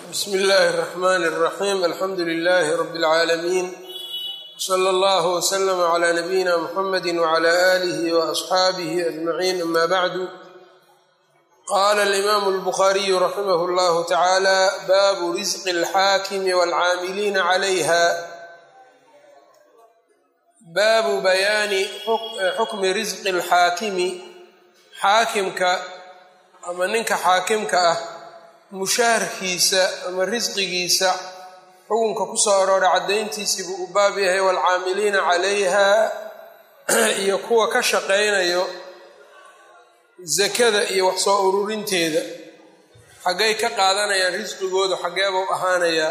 bsm اllahi الرحmn الرaxيm alxamdu لlh rb العaalamiin wslى اllah wslm عlى nabiyina mxamedi wعlى آlih وأصxaabih أجmaعin ama bعdu qala الإmam الbkhariyu raximh اllah taعalى babu rizq الxaakim wاlcaamiliina عlayha baabu bayaani xukmi risqi اlxaakimi xaakimka ama ninka xaakimka ah mushaharkiisa ama risqigiisa xukunka ku soo arooray caddayntiisii buu u baab yahay waalcaamiliina calayha iyo kuwa ka shaqaynayo sakada iyo wax soo ururinteeda xaggay ka qaadanayaan risqigoodu xaggeebuu ahaanayaa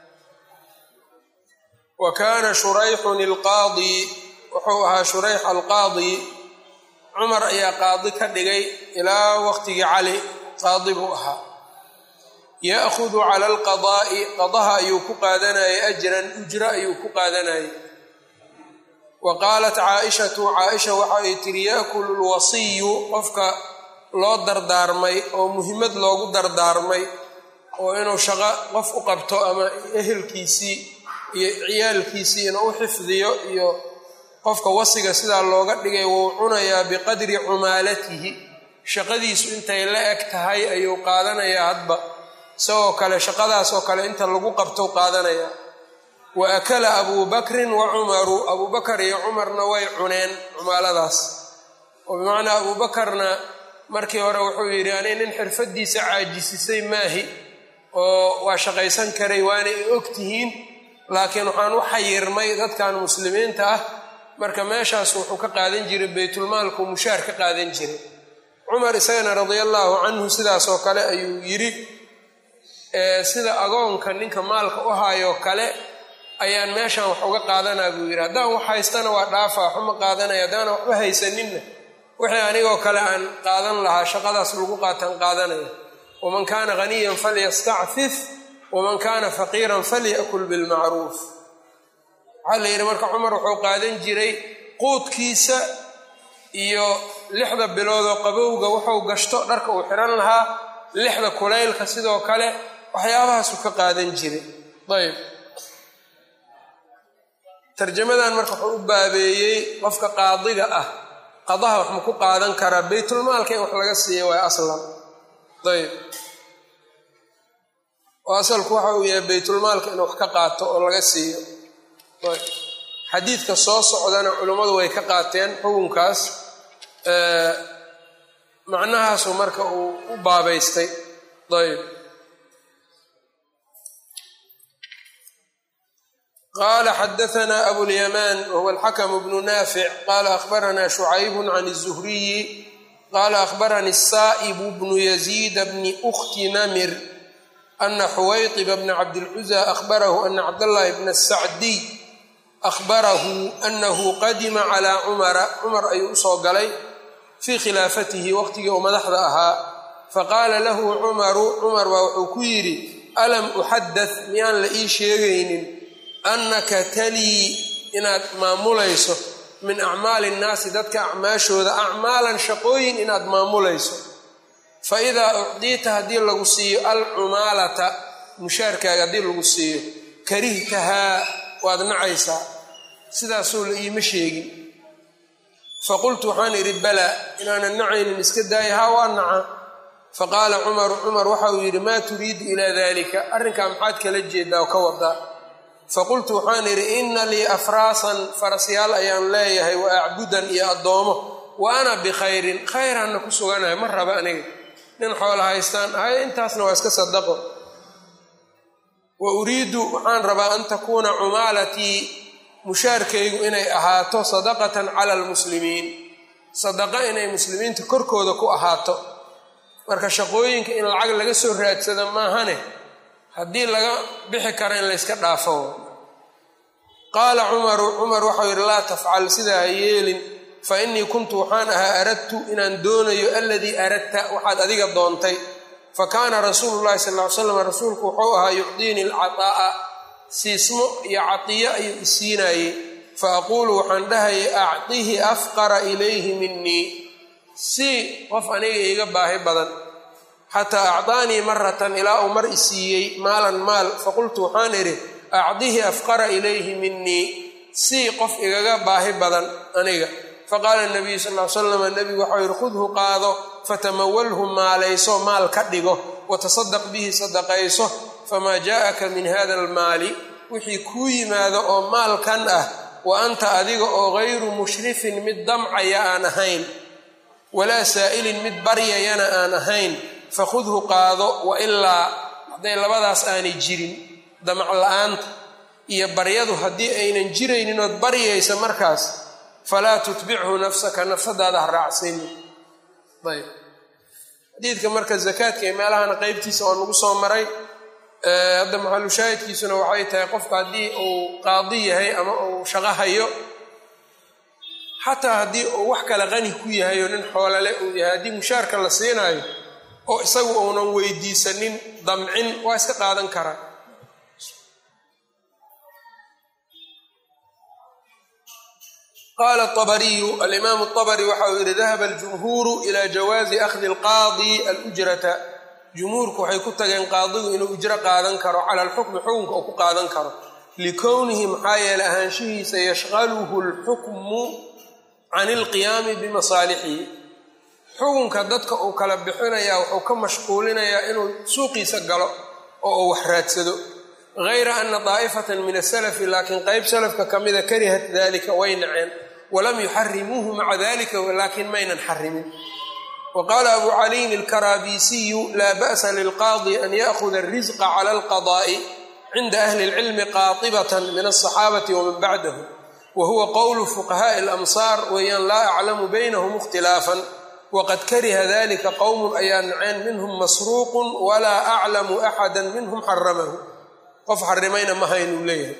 wa kaana shurayxun ilqaadi wuxuu ahaa shurayx alqaadi cumar ayaa qaadi ka dhigay ilaa waqtigii cali qaadi buu ahaa ya'hudu cala alqadaa'i qadaha ayuu ku qaadanayay ajran ujra ayuu ku qaadanayay wa qaalat caaishatu caaisha waxa ay tiri yaakulu lwasiyu qofka loo dardaarmay oo muhimmad loogu dardaarmay oo inuu shaqo qof u qabto ama ehelkiisii iyo ciyaalkiisii inuu u xifdiyo iyo qofka wasiga sidaa looga dhigay wuu cunayaa biqadri cumaalatihi shaqadiisu intay la eg tahay ayuu qaadanayaa hadba isagoo kale shaqadaasoo kale inta lagu qabtou qaadanayaa wa akala abuu bakrin wa cumaru abuu bakar iyo cumarna way cuneen cumaaladaas oo bimacnaa abuu bakarna markii hore wuxuu yidhi ani nin xirfadiisa caajisisay maahi oo waa shaqaysan karay waana i og tihiin laakiin waxaan u xayirmay dadkan muslimiinta ah marka meeshaas wuxuu ka qaadan jiray baytulmaalku mushaar ka qaadan jiray cumar isagana radia allaahu canhu sidaasoo kale ayuu yidhi sida agoonka ninka maalka u haayoo kale ayaan meeshan wax uga qaadanaa buu yidhi haddaan wax haystana waa dhaafa waxuma qaadanaya haddaana waxba haysaninna wixii anigoo kale aan qaadan lahaa shaqadaas lagu qaataan qaadanaya waman kaana haniyan falyastacfif waman kaana faqiiran falyakul bilmacruuf waxaa la yidhi marka cumar wuxuu qaadan jiray quudkiisa iyo lixda biloodoo qabowga wuxuu gashto dharka uu xihan lahaa lixda kulaylka sidoo kale waxyaabahaasuu ka qaadan jiray ayb tarjamadan marka wuxuu u baabeeyey qofka qaadiga ah qadaha wax ma ku qaadan karaa baytulmaalka in wax laga siiya waay aslan ayb oo asalku waxa uu yahay baytulmaalka in wax ka qaato oo laga siiyo ayb xadiidka soo socdana culummadu way ka qaateen xukunkaas macnahaasu marka uu u baabaystay ayb qala xadaثna abulyamaan wahuwa alxakm bnu naafic qala akhbarana shucayb can الzuhriyi qala akhbarani الsa'ib bnu yaziid bni ukti namir ana xuwayطba bna cabdilcuza akhbarahu ana cabdاllahi bna sacdiy akhbarahu anahu qadima calى cumara cumar ayuu usoo galay fii khilaafatihi waqtigii uu madaxda ahaa faqaala lahu cumaru cumar baa wuxuu ku yidhi alam uxadath miyaan la ii sheegaynin annaka talii inaad maamulayso min acmaali innaasi dadka acmaashooda acmaalan shaqooyin inaad maamulayso fa idaa ucdiita haddii lagu siiyo alcumaalata mushaarkaaga haddii lagu siiyo karihtahaa waad nacaysaa sidaasuu la iima sheegin faqultu waxaan idhi balaa inaanan nacaynin iska daaya haa waa naca faqaala cumaru cumar waxa uu yidhi maa turiidu ilaa dalika arrinkaa maxaad kala jeedaa oo ka wadaa faqultu waxaan idhi inna lii afraasan farasyaal ayaan leeyahay wa acbudan iyo addoomo wa ana bikhayrin khayraanna ku suganahay ma raba aniga nin xoola haystaan ahay intaasna waa iska sadaqo wa uriidu waxaan rabaa an takuuna cumaalatii mushaarkaygu inay ahaato sadaqatan cala almuslimiin sadaqa inay muslimiinta korkooda ku ahaato marka shaqooyinka in lacag laga soo raadsado maahane haddii laga bixi karo in layska dhaafo qaala cumaru cumar waxau yidhi laa tafcal sidaa ha yeelin fa innii kuntu waxaan ahaa aradtu inaan doonayo aladii aradta waxaad adiga doontay fa kaana rasuulu llahi sal ly slam rasuulku wuxuu ahaa yucdiini alcataa'a siismo iyo catiyo ayuu isiinayey fa aquulu waxaan dhahayay acdihi afqara ilayhi minii si qof aniga iiga baahi badan xataa acdaanii maratan ilaa uu mar isiiyey maalan maal faqultu waxaan idhi acdihi afqara ilayhi minii sii qof igaga baahi badan aniga faqaala nabiyu sal l slam nebigu waxau yidhi khudhu qaado fatamawalhu maalayso maal ka dhigo watasadaq bihi sadaqayso famaa jaa'aka min hada almaali wixii kuu yimaado oo maalkan ah wa anta adiga oo gayru mushrifin mid damcaya aan ahayn walaa saa'ilin mid baryayana aan ahayn fakhudhu qaado wa ilaa hadday labadaas aanay jirin damac la-aanta iyo baryadu haddii aynan jiraynin ood baryaysa markaas falaa tutbichu nafsaka nafsadaada ha raacsanin ayb xadiidka marka zakaadka iyo meelahana qeybtiisa oo nagu soo maray hadda maxalushaahidkiisuna waxay tahay qofka haddii uu qaadi yahay ama uu shaqo hayo xataa haddii uu wax kale qani ku yahay oo nin xoolale uu yahay haddii mushaarka la siinaayo oo isagu uunan weydiisanin damcin waa iska qaadan karaa qaala abariyu alimaamu abari waxa uu yidhi dahaba aljumhuuru ila jawaazi akhdi alqaadi alujrata jumhuurku waxay ku tageen qaadigu inuu ujro qaadan karo cala alxukmi xukunka uu ku qaadan karo likownihi maxaa yeelay ahaanshihiisa yashqaluhu alxukmu can ilqiyaami bimasaalixihi xukunka dadka uu kala bixinayaa wuxuu ka mashquulinayaa inuu suuqiisa galo oo uu wax raadsado gayra ana daa'ifatan min asalafi laakiin qeyb salafka ka mida karihat dalika way naceen walam yuxarimuuhu maca dalika laakiin maynan xarimin wa qaala abu caliyin alkaraabisiyu laa ba'sa lilqaadi an ya'huda alrisqa cala alqadaa'i cinda ahli اlcilmi qaatibatan min alصaxaabati waman bacdahu wa huwa qowlu fuqahaaءi alamsaar weeyaan laa aclamu baynahum ikhtilaafan waqad kariha dalika qowmun ayaa naceen minhum masruuqun walaa aclamu axada minhum xaramahu qof xarimayna ma haynuu leeyahay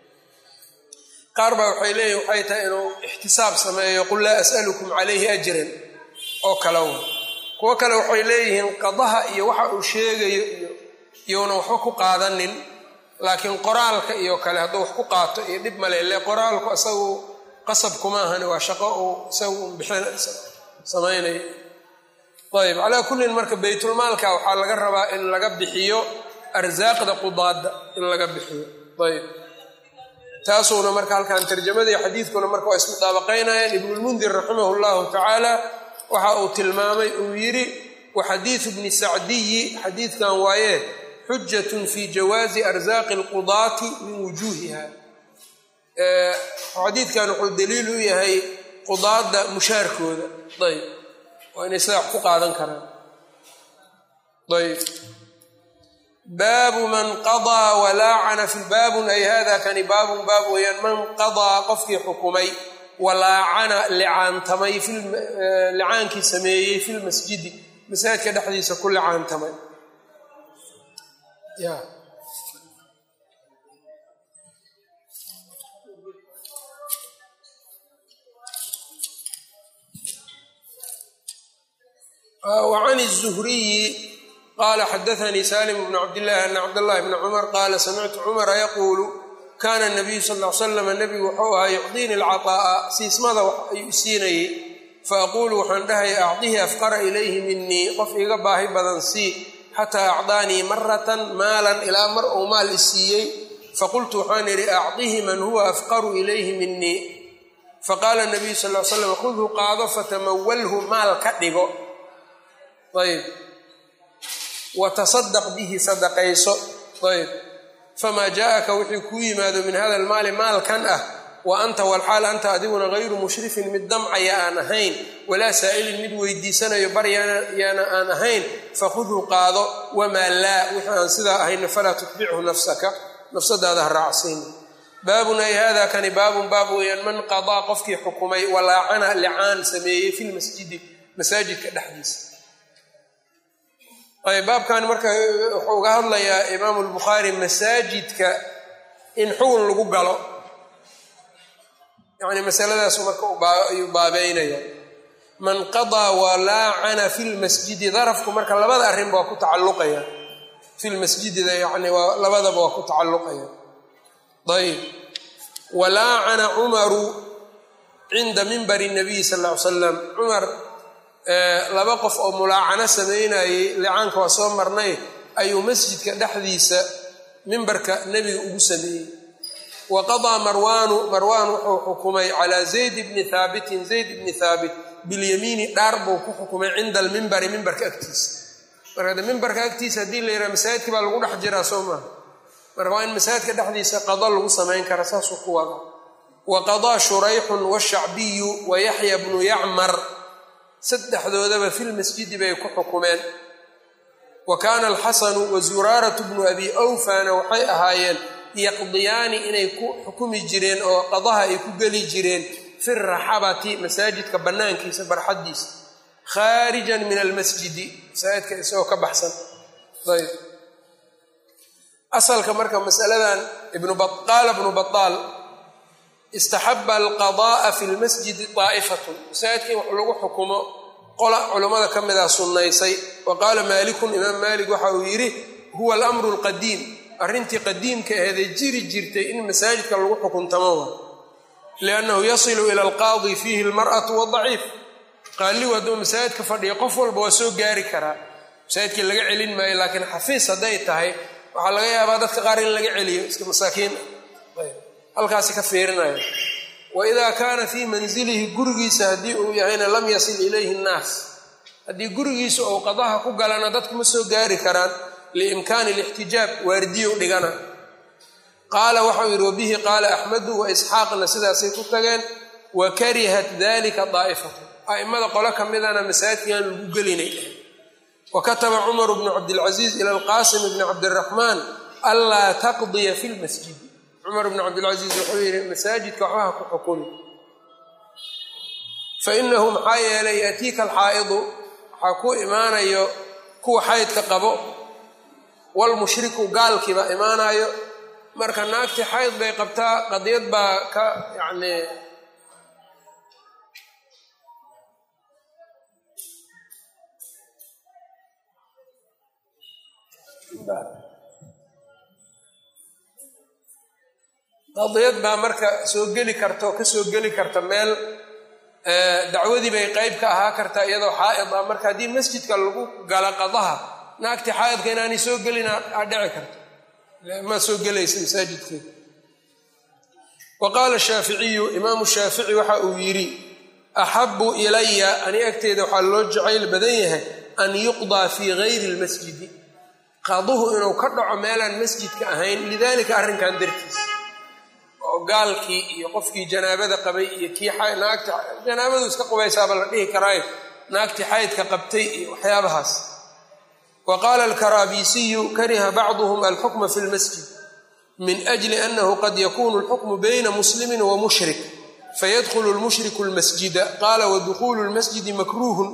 qaar baa waxay leeyihin waxay tahay inuu ixtisaab sameeyo qul laa as'alukum calayhi ajran oo kale wa kuwo kale waxay leeyihiin qadaha iyo waxa uu sheegayo iyo iyounan waxba ku qaadanin laakiin qoraalka iyo kale hadduu wax ku qaato iyo dhib male le qoraalku isagu qasab kuma ahani waa shaqo uu isagu bixin samaynayo ayb calaa kullin marka baytulmaalka waxaa laga rabaa in laga bixiyo arsaaqda qudaada in laga bixiyo ayb taasuuna marka halkan tarjamadii xadiidkuna marka waa ismudaabaqaynayaan ibnulmundir raximah llahu tacaala waxa uu tilmaamay uu yidhi wa xadiidu bni sacdiyi xadiidkan waaye xujatun fi jawaazi arsaaqi alqudaati min wujuuhiha xadiidkan wuxuu daliil u yahay qudaada mushaarkooda ayb waa inay sidaa wax ku qaadan karaan ayb baabu man qadaa walaacana fi baabun ay hada kani baabun baab weeyaan man qadaa qofkii xukumay walaacana licaantamay licaankii sameeyey fi lmasjidi masaajidka dhexdiisa ku licaantamay ya وعن الزهري qال xdثnي سالم بن cبداللh أن cبداللh بن cمر qال سمعت cمرa yقuل kاna النبyu sl اه sلم نبgu wuxuu ahaa يcطينi الcطاءa siismada ayuu siinayey faأquل waxaan dhahay أcطihi أfqra إlayhi minii qof iga baahi badan sii xatىa أcطاanii maraة maalan ilaa mar uu maal isiiyey faqultu waxaan idhi أcطihi man huwa أfqru إlayhi minii faqاla النبyu sl اه sلم khudhu qaado faتmawlhu maal ka dhigo ayb watasadaq bihi sadaqayso ayb famaa jaaaka wixii kuu yimaado min hada almaali maalkan ah wa anta walxaal anta adiguna gayru mushrifin mid damcaya aan ahayn walaa saa'ilin mid weydiisanayo baryaana aan ahayn fakhudhu qaado wamaa laa wixii aan sidaa ahayna falaa tutbichu nafsaka nafsadaada ha raacsiin baabun ay hada kani baabun baab weeyaan man qadaa qofkii xukumay walaacana licaan sameeyey fi lmasjidi masaajidka dhexdiisa ayb baabkan marka wuxuu uga hadlayaa imaamu lbukhaari masaajidka in xugun lagu galo yani masaladaasu marka ayuu baabeynaya man qadaa walaacana fi lmasjidi darafku marka labada arrinba waa ku tacalluqaya fi lmasjidida yani waa labadaba waa ku tacalluqaya ayb walaacana cumaru cinda mimbari nabiyi sal ll ly slam cumar laba qof oo mulaacano samaynayey licaanka waa soo marnay ayuu masjidka dhexdiisa mimbarka nebiga ugu sameeyey wa qadaa marwaanu marwaan wuxuu xukumay calaa zayd bni haabitin zayd bni haabit bilyamiini dhaar buu ku xukumay cinda almimbari mimbarka agtiisa marka de mimbarka agtiisa haddii la yidhaha masaajidka baa lagu dhex jiraa soo maaha marka waa in masaajidka dhexdiisa qado lagu samayn kara saasuu ku wada wa qadaa shurayxun washacbiyu wa yaxya bnu yacmar saddexdoodaba filmasjidi bay ku xukumeen wa kaana alxasanu wa zuraaratu bnu abi awfana waxay ahaayeen yaqdiyaani inay ku xukumi jireen oo qadaha ay ku geli jireen fi raxabati masaajidka bannaankiisa barxaddiisa khaarijan min almasjidi masaajidka isagoo ka baxsan ayb asalka marka masaladan qaala bnu baaal istaxaba alqada'a fi lmasjidi daa'ifatun masaajidka in wax lagu xukumo qola culammada ka mida sunnaysay wa qaala maalikun imaam maalik waxa uu yidhi huwa alamru alqadiim arrintii qadiimka aheeday jiri jirtay in masaajidka lagu xukuntamo wa liannahu yasilu ila alqaadi fiihi almar'atu wadaciif qaaligu hadduu masaajidka fadhiyo qof walba waa soo gaari karaa masaajidkii laga celin maayo laakiin xafiis hadday tahay waxaa laga yaabaa dadka qaar in laga celiyo iska masaakiin halkaasi ka fiirinaya wa idaa kaana fii manzilihi gurigiisa haddii uu yahayna lam yasil ilayhi nnaas haddii gurigiisa ou qadaha ku galana dadku ma soo gaari karaan liimkaani alixtijaab waardiyow dhigana qaala waxau yidhi wabihi qaala axmedu wa isxaaqna sidaasay ku tageen wa karihat dalika daa'ifatu a'immada qolo ka midana masaajidkaan lagu gelinay dhahay wa kataba cumaru bnu cabdilcasiis ila alqaasim bni cabdiraxmaan anlaa taqdiya fi lmasjidi cumar bnu cabdilcasiis wuxuu yidhi masaajidka waxbaha ku xukumi fainahu maxaa yeelay yatiika alxaa'idu waxaa ku imaanayo kuwa xaydka qabo walmushriku gaalkiiba imaanayo marka naagtii xayd bay qabtaa qadiyad baa ka yacni qadiyad baa marka soo geli karta oo ka soo geli karta meel dacwadii bay qeyb ka ahaa kartaa iyadoo xaa'id ah marka haddii masjidka lagu gala qadaha naagtii xaa'idka inaanay soo gelin aa dhici karto ma soo gelaysa masaajidkeeda wa qaala shaaficiyu imaamu shaafici waxa uu yidhi axabu ilaya ani agteeda waxaa loo jacayl badan yahay an yuqdaa fii gayri lmasjidi qaduhu inuu ka dhaco meelaan masjidka ahayn lidalika arrinkan dartiis oo gaalkii iyo qofkii janaabada qabay iyo kii naagta janaabadu iska qubaysaaba la dhihi karaayo naagtii xaydka qabtay iyo waxyaabahaas wa qaala alkaraabisiyu kariha bacduhum alxukma fi lmasjid min ajli annahu qad yakunu alxukmu bayna muslimin wa mushrik fayadkhulu lmushriku lmasjida qaala wadukhulu lmasjidi makruuhun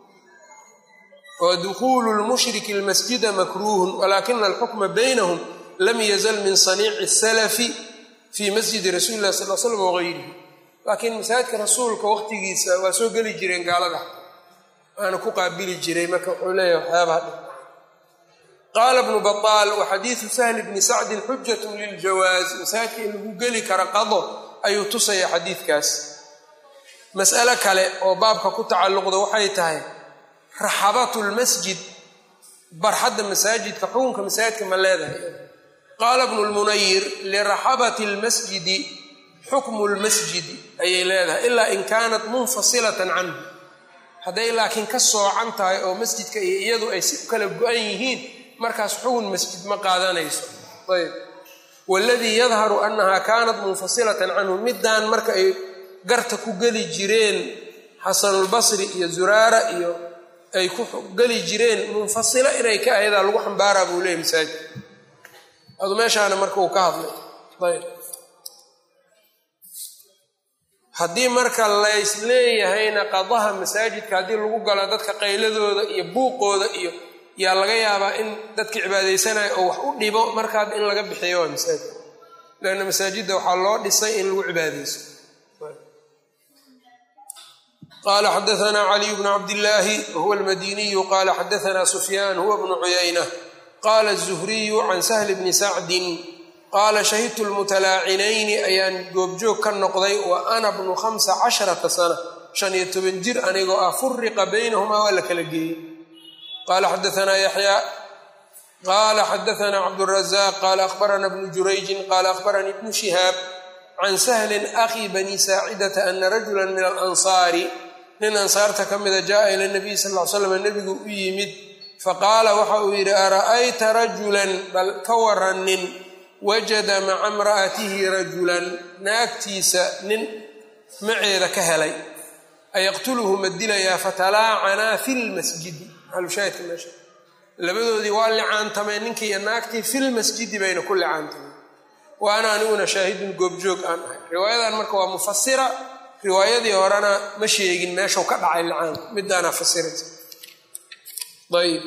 wadukhulu lmushriki lmasjida makruuhun walakina alxukma baynahum lam yazal min saniici salafi fii masjidi rasuuli illahi sal l slam wagayrihi laakiin masaajidka rasuulka waqtigiisa waa soo geli jireen gaalada waana ku qaabili jiray marka wuxuu leeyahay waxyaabaha dhi qaala bnu baaal wa xadiidu sahli bni sacdin xujatun liljawaaz masaajidka in lagu geli kara qado ayuu tusaya xadiidkaas mas'alo kale oo baabka ku tacalluqda waxay tahay raxabatu lmasjid barxadda masaajidka xukunka masaajidka ma leedahay qaala bnu lmunayir liraxabati lmasjidi xukmu lmasjidi ayay leedahay ilaa in kaanat munfasilatan canhu hadday laakiin ka soocan tahay oo masjidka iyo iyadu ay si kala go-an yihiin markaas xukun masjid ma qaadanayso ayb waladii yadharu annaha kaanat munfasilatan canhu middaan marka ay garta ku geli jireen xasanulbasri iyo zuraara iyo ay ku geli jireen munfasilo inay ka ahaydaa lagu xambaaraa buu leeyay masaajid adu meeshaana marka uu ka hadlay ayb haddii marka lays leeyahayna qadaha masaajidka haddii lagu galo dadka qayladooda iyo buuqooda iyo yaa laga yaabaa in dadka cibaadaysanaya oo wax u dhibo markaad in laga bixiyo waa masaajid leanna masaajidda waxaa loo dhisay in lagu cibaadayso qala xadaana caliy bnu cabdillaahi wahuwa almadiniyu qala xadaana sufyaan huwa bnu cuyayna qala الzuhriyu can sahli bni sacdin qaala shahidtu lmutalaacinayni ayaan goobjoog ka noqday wa ana bnu hamsa casharata sana shan iyo toban jir anigoo ah furiqa baynahumaa waa la kala geeyey qaala xadaanaa yaxyaa qaala xadaanaa cabdurazaaq qaala akhbarana bnu jurayjin qaala akhbaranii ibnu shihaab can sahlin akhi bani saacidata ana rajula min alansaari nin ansaarta ka mida jaءa ila nabiy sal ly slam nebigu u yimid faqaala waxa uu yidhi ara'ayta rajulan bal ka waranin wajada maca imra'atihi rajulan naagtiisa nin maceeda ka helay ayaqtuluhu ma dilayaa fatalaacanaa fi lmasjidi maxalushaahidka meesha labadoodii waa licaantameen ninkii iyo naagtii filmasjidi bayna ku licaantameen wa ana aniguna shaahidun goobjoog aan ahay riwaayadan marka waa mufasira riwaayadii horena ma sheegin meeshuu ka dhacay licaanku midaanaa fasiraysa ayb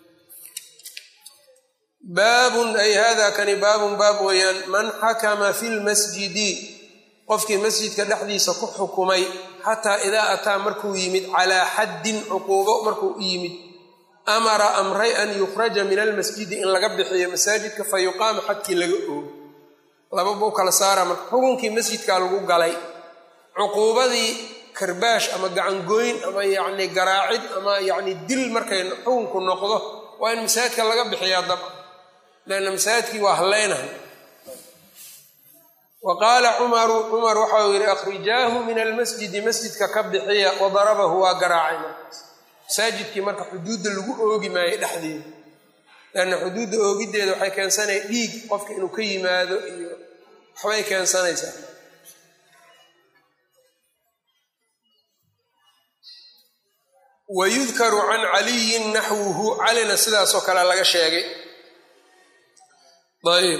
baabun ay hada kani baabun baab weeyaan man xakama fi lmasjidi qofkii masjidka dhexdiisa ku xukumay xataa idaa ataa markuu yimid calaa xaddin cuquubo markuu u yimid amara amray an yukhraja min almasjidi in laga bixiyo masaajidka fa yuqaama xadkii laga oogo laba buu kala saara marka xukunkii masjidkaa lagu galay cuquubadii karbaash ama gacangoyn ama yacni garaacid ama yacni dil markay xukunku noqdo waa in masaajidka laga bixiyaa dabca leanna masaajidkii waa hallaynahay wa qaala cumaru cumar waxau yidhi akhrijaahu min almasjidi masjidka ka bixiya wadarabahu waa garaacay markaas masaajidkii marka xuduudda lagu oogi maayo dhexdeeda leanna xuduudda oogiddeeda waxay keensanaya dhiig qofka inuu ka yimaado iyo waxbay keensanaysaa wayudkaru can caliyin naxwuhu calina sidaasoo kale laga sheegay ayb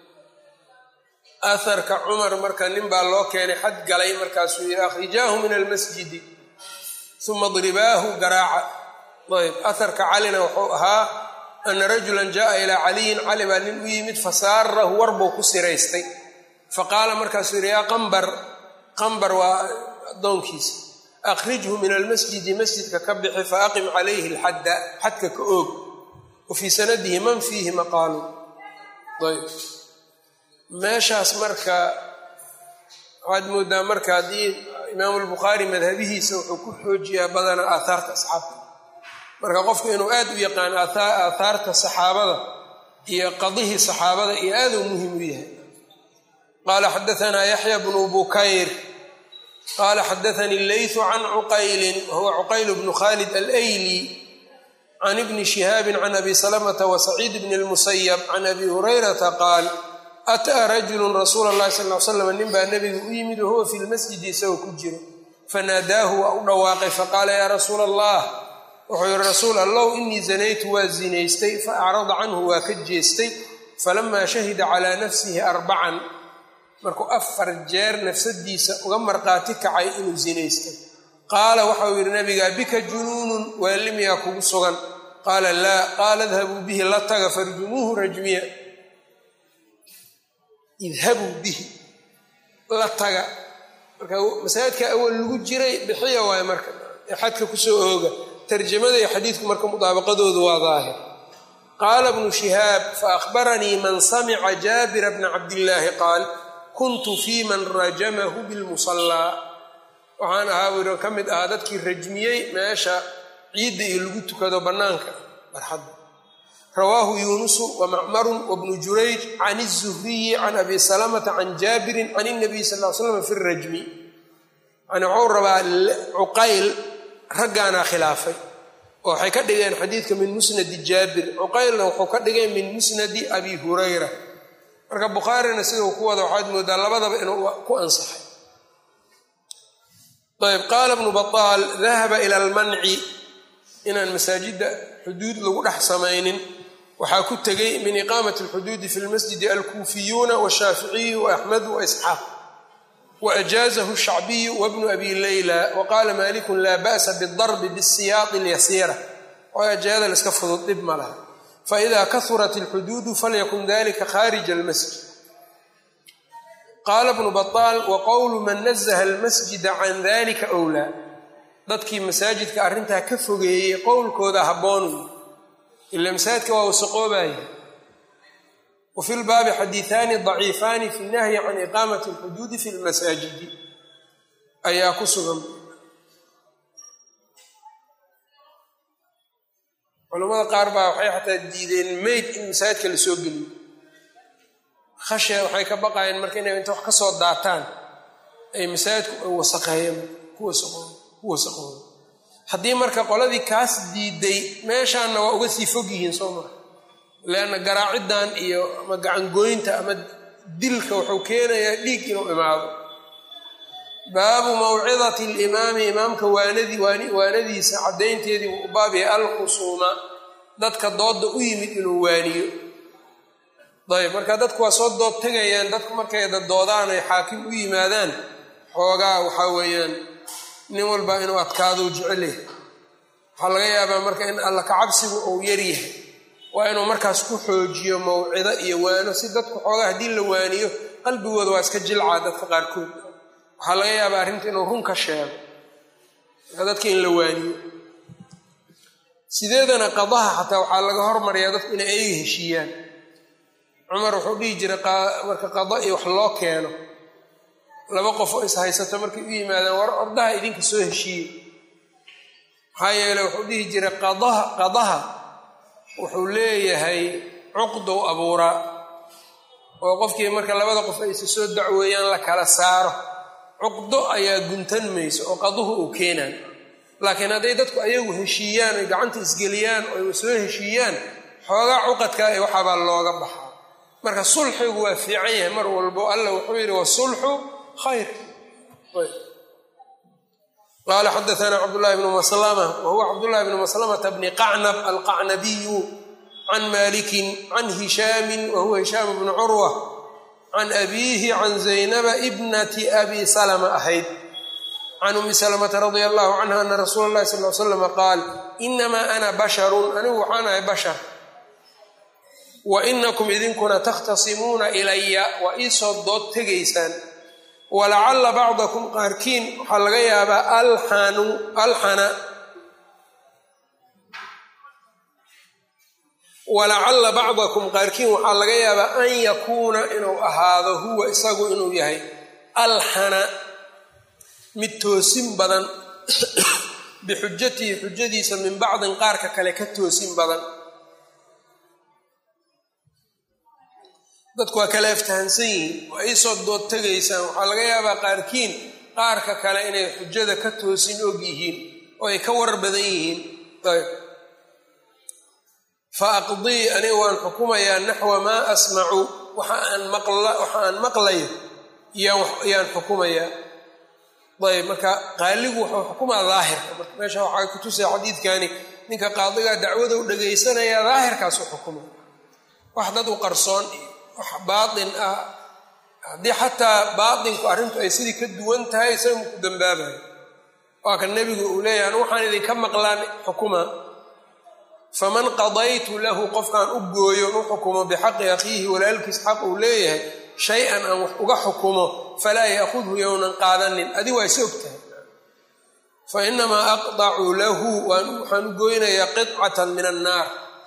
aharka cumar marka nin baa loo keenay xad galay markaasuu yidhi akhrijaahu min almasjidi uma dribaahu garaaca ayb aharka calina wuxuu ahaa ana rajulan jaءa ilaa caliyin cali baa nin u yimid fasaarahu warbuu ku siraystay faqaala markaasuu yidhi yaa qambar qambar waa addoonkiisa akhrijhu min almasjidi masjidka ka bixi faaqim calayhi alxadda xadka ka oog wa fii sanadihi man fiihi maqaalu ayb meeshaas marka waxaad moodaa marka haddii imaamu lbukhaari madhabihiisa wuxuu ku xoojiyaa badanaa aathaarta asxaabta marka qofku inuu aad u yaqaan aathaarta saxaabada iyo qadihii saxaabada iyo aaduu muhim u yahay qaala xadaanaa yaxya bnu bukayr qaala xadaanii leytu can cuqaylin wahuwa cuqayl bnu khalid alayli can ibni shihaabin can abi salamata wa saciid bni lmusayab can abi hurayrata qaal ataa rajulun rasuula allahi sal l slam nin baa nebiga u yimid wahuwa fi lmasjidi isagoo ku jiro fanaadaahu waa u dhawaaqay faqaala yaa rasuula allah wuxuu yihi rasuul allow inii zanaytu waa zinaystay fa acrada canhu waa ka jeestay falamaa shahida calaa nafsihi arbacan markuu afar jeer nafsadiisa uga marqaati kacay inuu zinaystay qaala waxau yidhi nabiga bika junuunun waalimiyaa kugu sugan qaala laa qaala idhabuu bihi la taga farjumuuhu rajmiya idhabuu bihi la taga marka masaajidka awal lagu jiray bixiya waayo marka ee xadka kusoo ooga tarjamada iyo xadiidku marka mudaabaqadoodu waa daahir qaala bnu shihaab faahbaranii man samica jaabira bna cabdillaahi qaal kuntu fii man rajamahu bilmusallaa waxaan ahaa wiro ka mid ahaa dadkii rajmiyey meesha ciidda iyo lagu tukado bannaanka barxadda rawaahu yuunusu wamacmarun wabnu jurayj can izuhriyi can abi salamata can jaabirin can inabiy sal l slam fi rajmi yani waxuu rabaa cuqayl raggaanaa khilaafay oo waxay ka dhigeen xadiidka min musnadi jaabir cuqaylna wuxuu ka dhigay min musnadi abi hurayra marka bukhaarina sidau ku wada waxaad moodaa labadaba inuu ku ansaxay ayb qaala bnu bataal dahaba ila almanci inaan masaajidda xuduud lagu dhex samaynin waxaa ku tegay min iqaamati alxuduudi fi lmasjidi alkuufiyuuna washaaficiyu waaxmedu waisxaaq waajaazahu shacbiyu wabnu abi leyla waqaala malikun laa ba'sa bidarbi bisiyaaqi alyasiira oo ajaada laiska fudud dhib ma laha faida kahurat alxuduudu falyakun dalika khaarija almasjid qaala bnu bataal wa qowlu man nazaha almasjida can dalika wlaa dadkii masaajidka arrintaa ka fogeeyey qowlkooda habboonu ila masaajidka waa wasaqoobaya wa fi lbaabi xadiiaani daciifaani fi nahyi can iqaamati alxuduudi fi lmasaajidi ayaa ku sugan culammada qaar baa waxay xataa diideen meyd in masaajidka la soo geliyo khashya waxay ka baqayeen marka inay inta wax ka soo daataan ay masaajidku wasaqeeyeen ku wasaqooda haddii marka qoladii kaas diiday meeshaanna waa uga sii fog yihiin soo maa leanna garaaciddan iyo ama gacangoynta ama dilka wuxuu keenayaa dhiig inuu imaado baabu mawcidati limaami imaamka waanadii waanadiisa caddaynteedii wuu u baab yahay alkhusuuma dadka doodda u yimid inuu waaniyo ayb marka dadku waa soo dood tegayaan dadku markay doodaan ay xaakim u yimaadaan xoogaa waxaa weeyaan nin walba inuu adkaadou jecel yahay waxaa laga yaabaa marka in alla kacabsigu uu yaryahay waa inuu markaas ku xoojiyo mawcido iyo waano si dadku xoogaa haddii la waaniyo qalbigooda waa iska jilcaa dadka qaarkood waxaa laga yaabaa arrinta inuu run ka sheego dadka in la waaniyo sideedana qadaha xataa waxaa laga hormariyaa dadku inay ayaga heshiiyaan cumar wuxuu dhihi jiray marka qada iyo wax loo keeno laba qof oo is haysato markay u yimaadaan war ordaha idinka soo heshiiye maxaa yeele wuxuu dhihi jiray qadaha qadaha wuxuu leeyahay cuqdow abuuraa oo qofkii marka labada qof aysa soo dacweeyaan la kala saaro cuqdo ayaa guntan mayso oo qaduhu uu keenaan laakiin hadday dadku ayagu heshiiyaan oy gacanta isgeliyaan oo soo heshiiyaan xoogaa cuqadkaa ee waxaabaa looga baxaa marka sulxigu waa fiican yahay mar walbo alla wuxuu yidhi wasulxu khayr qaala xadaana cabdullahi bnu maslama wahuwa cabdullahi bnu maslamata bni qacnab alqacnabiyu can malikin can hishaamin wahuwa hishaam bnu curwa can abiihi can zaynaba ibnati abi salama ahayd can umi salamata radia allahu canha ana rasuula llahi sal l slama qaal inamaa ana basharun anigu waxaan ahay bashar wa inakum idinkuna takhtasimuuna ilaya waa iisoo dood tegaysaan walacalla bacdakum qaarkiin waxaa laga yaabaa alxanu alxana walacalla bacdakum qaarkiin waxaa laga yaabaa an yakuuna inuu ahaado huwa isagu inuu yahay alxana mid toosin badan bixujatihi xujadiisa min bacdin qaarka kale ka toosin badan dadku waa kala aftahansan yihiin waa iisoo dood tegaysaan waxaa laga yaabaa qaarkiin qaarka kale inay xujada ka toosin og yihiin oo ay ka warar badan yihiin ayb fa aqdii aniga waan xukumayaa naxwa maa asmacu waxa aan maqlayo yaan xukumayaa ayb marka qaaligu wuxuu xukumaa daahirka marka meesha waxaa kutusaya xadiidkani ninka qaadigaa dacwada u dhagaysanayaa daahirkaasu xukuma wax dad u qarsoon iyo wax baatin ah haddii xataa baatinku arrintu ay sidii ka duwan tahay isaga maku dambaabayo waa kan nebigu uu leeyahay anu waxaan idinka maqlaan xukuma faman qadaytu lahu qofkaan u gooyo u xukumo bixaqi akhiihi walaalkiis xaq uu leeyahay shay-an aan wax uga xukumo falaa yaakudhu yownan qaadanin adi waa is og tahay fa inamaa aqdacu lahu waxaan u goynayaa qidcatan min annaar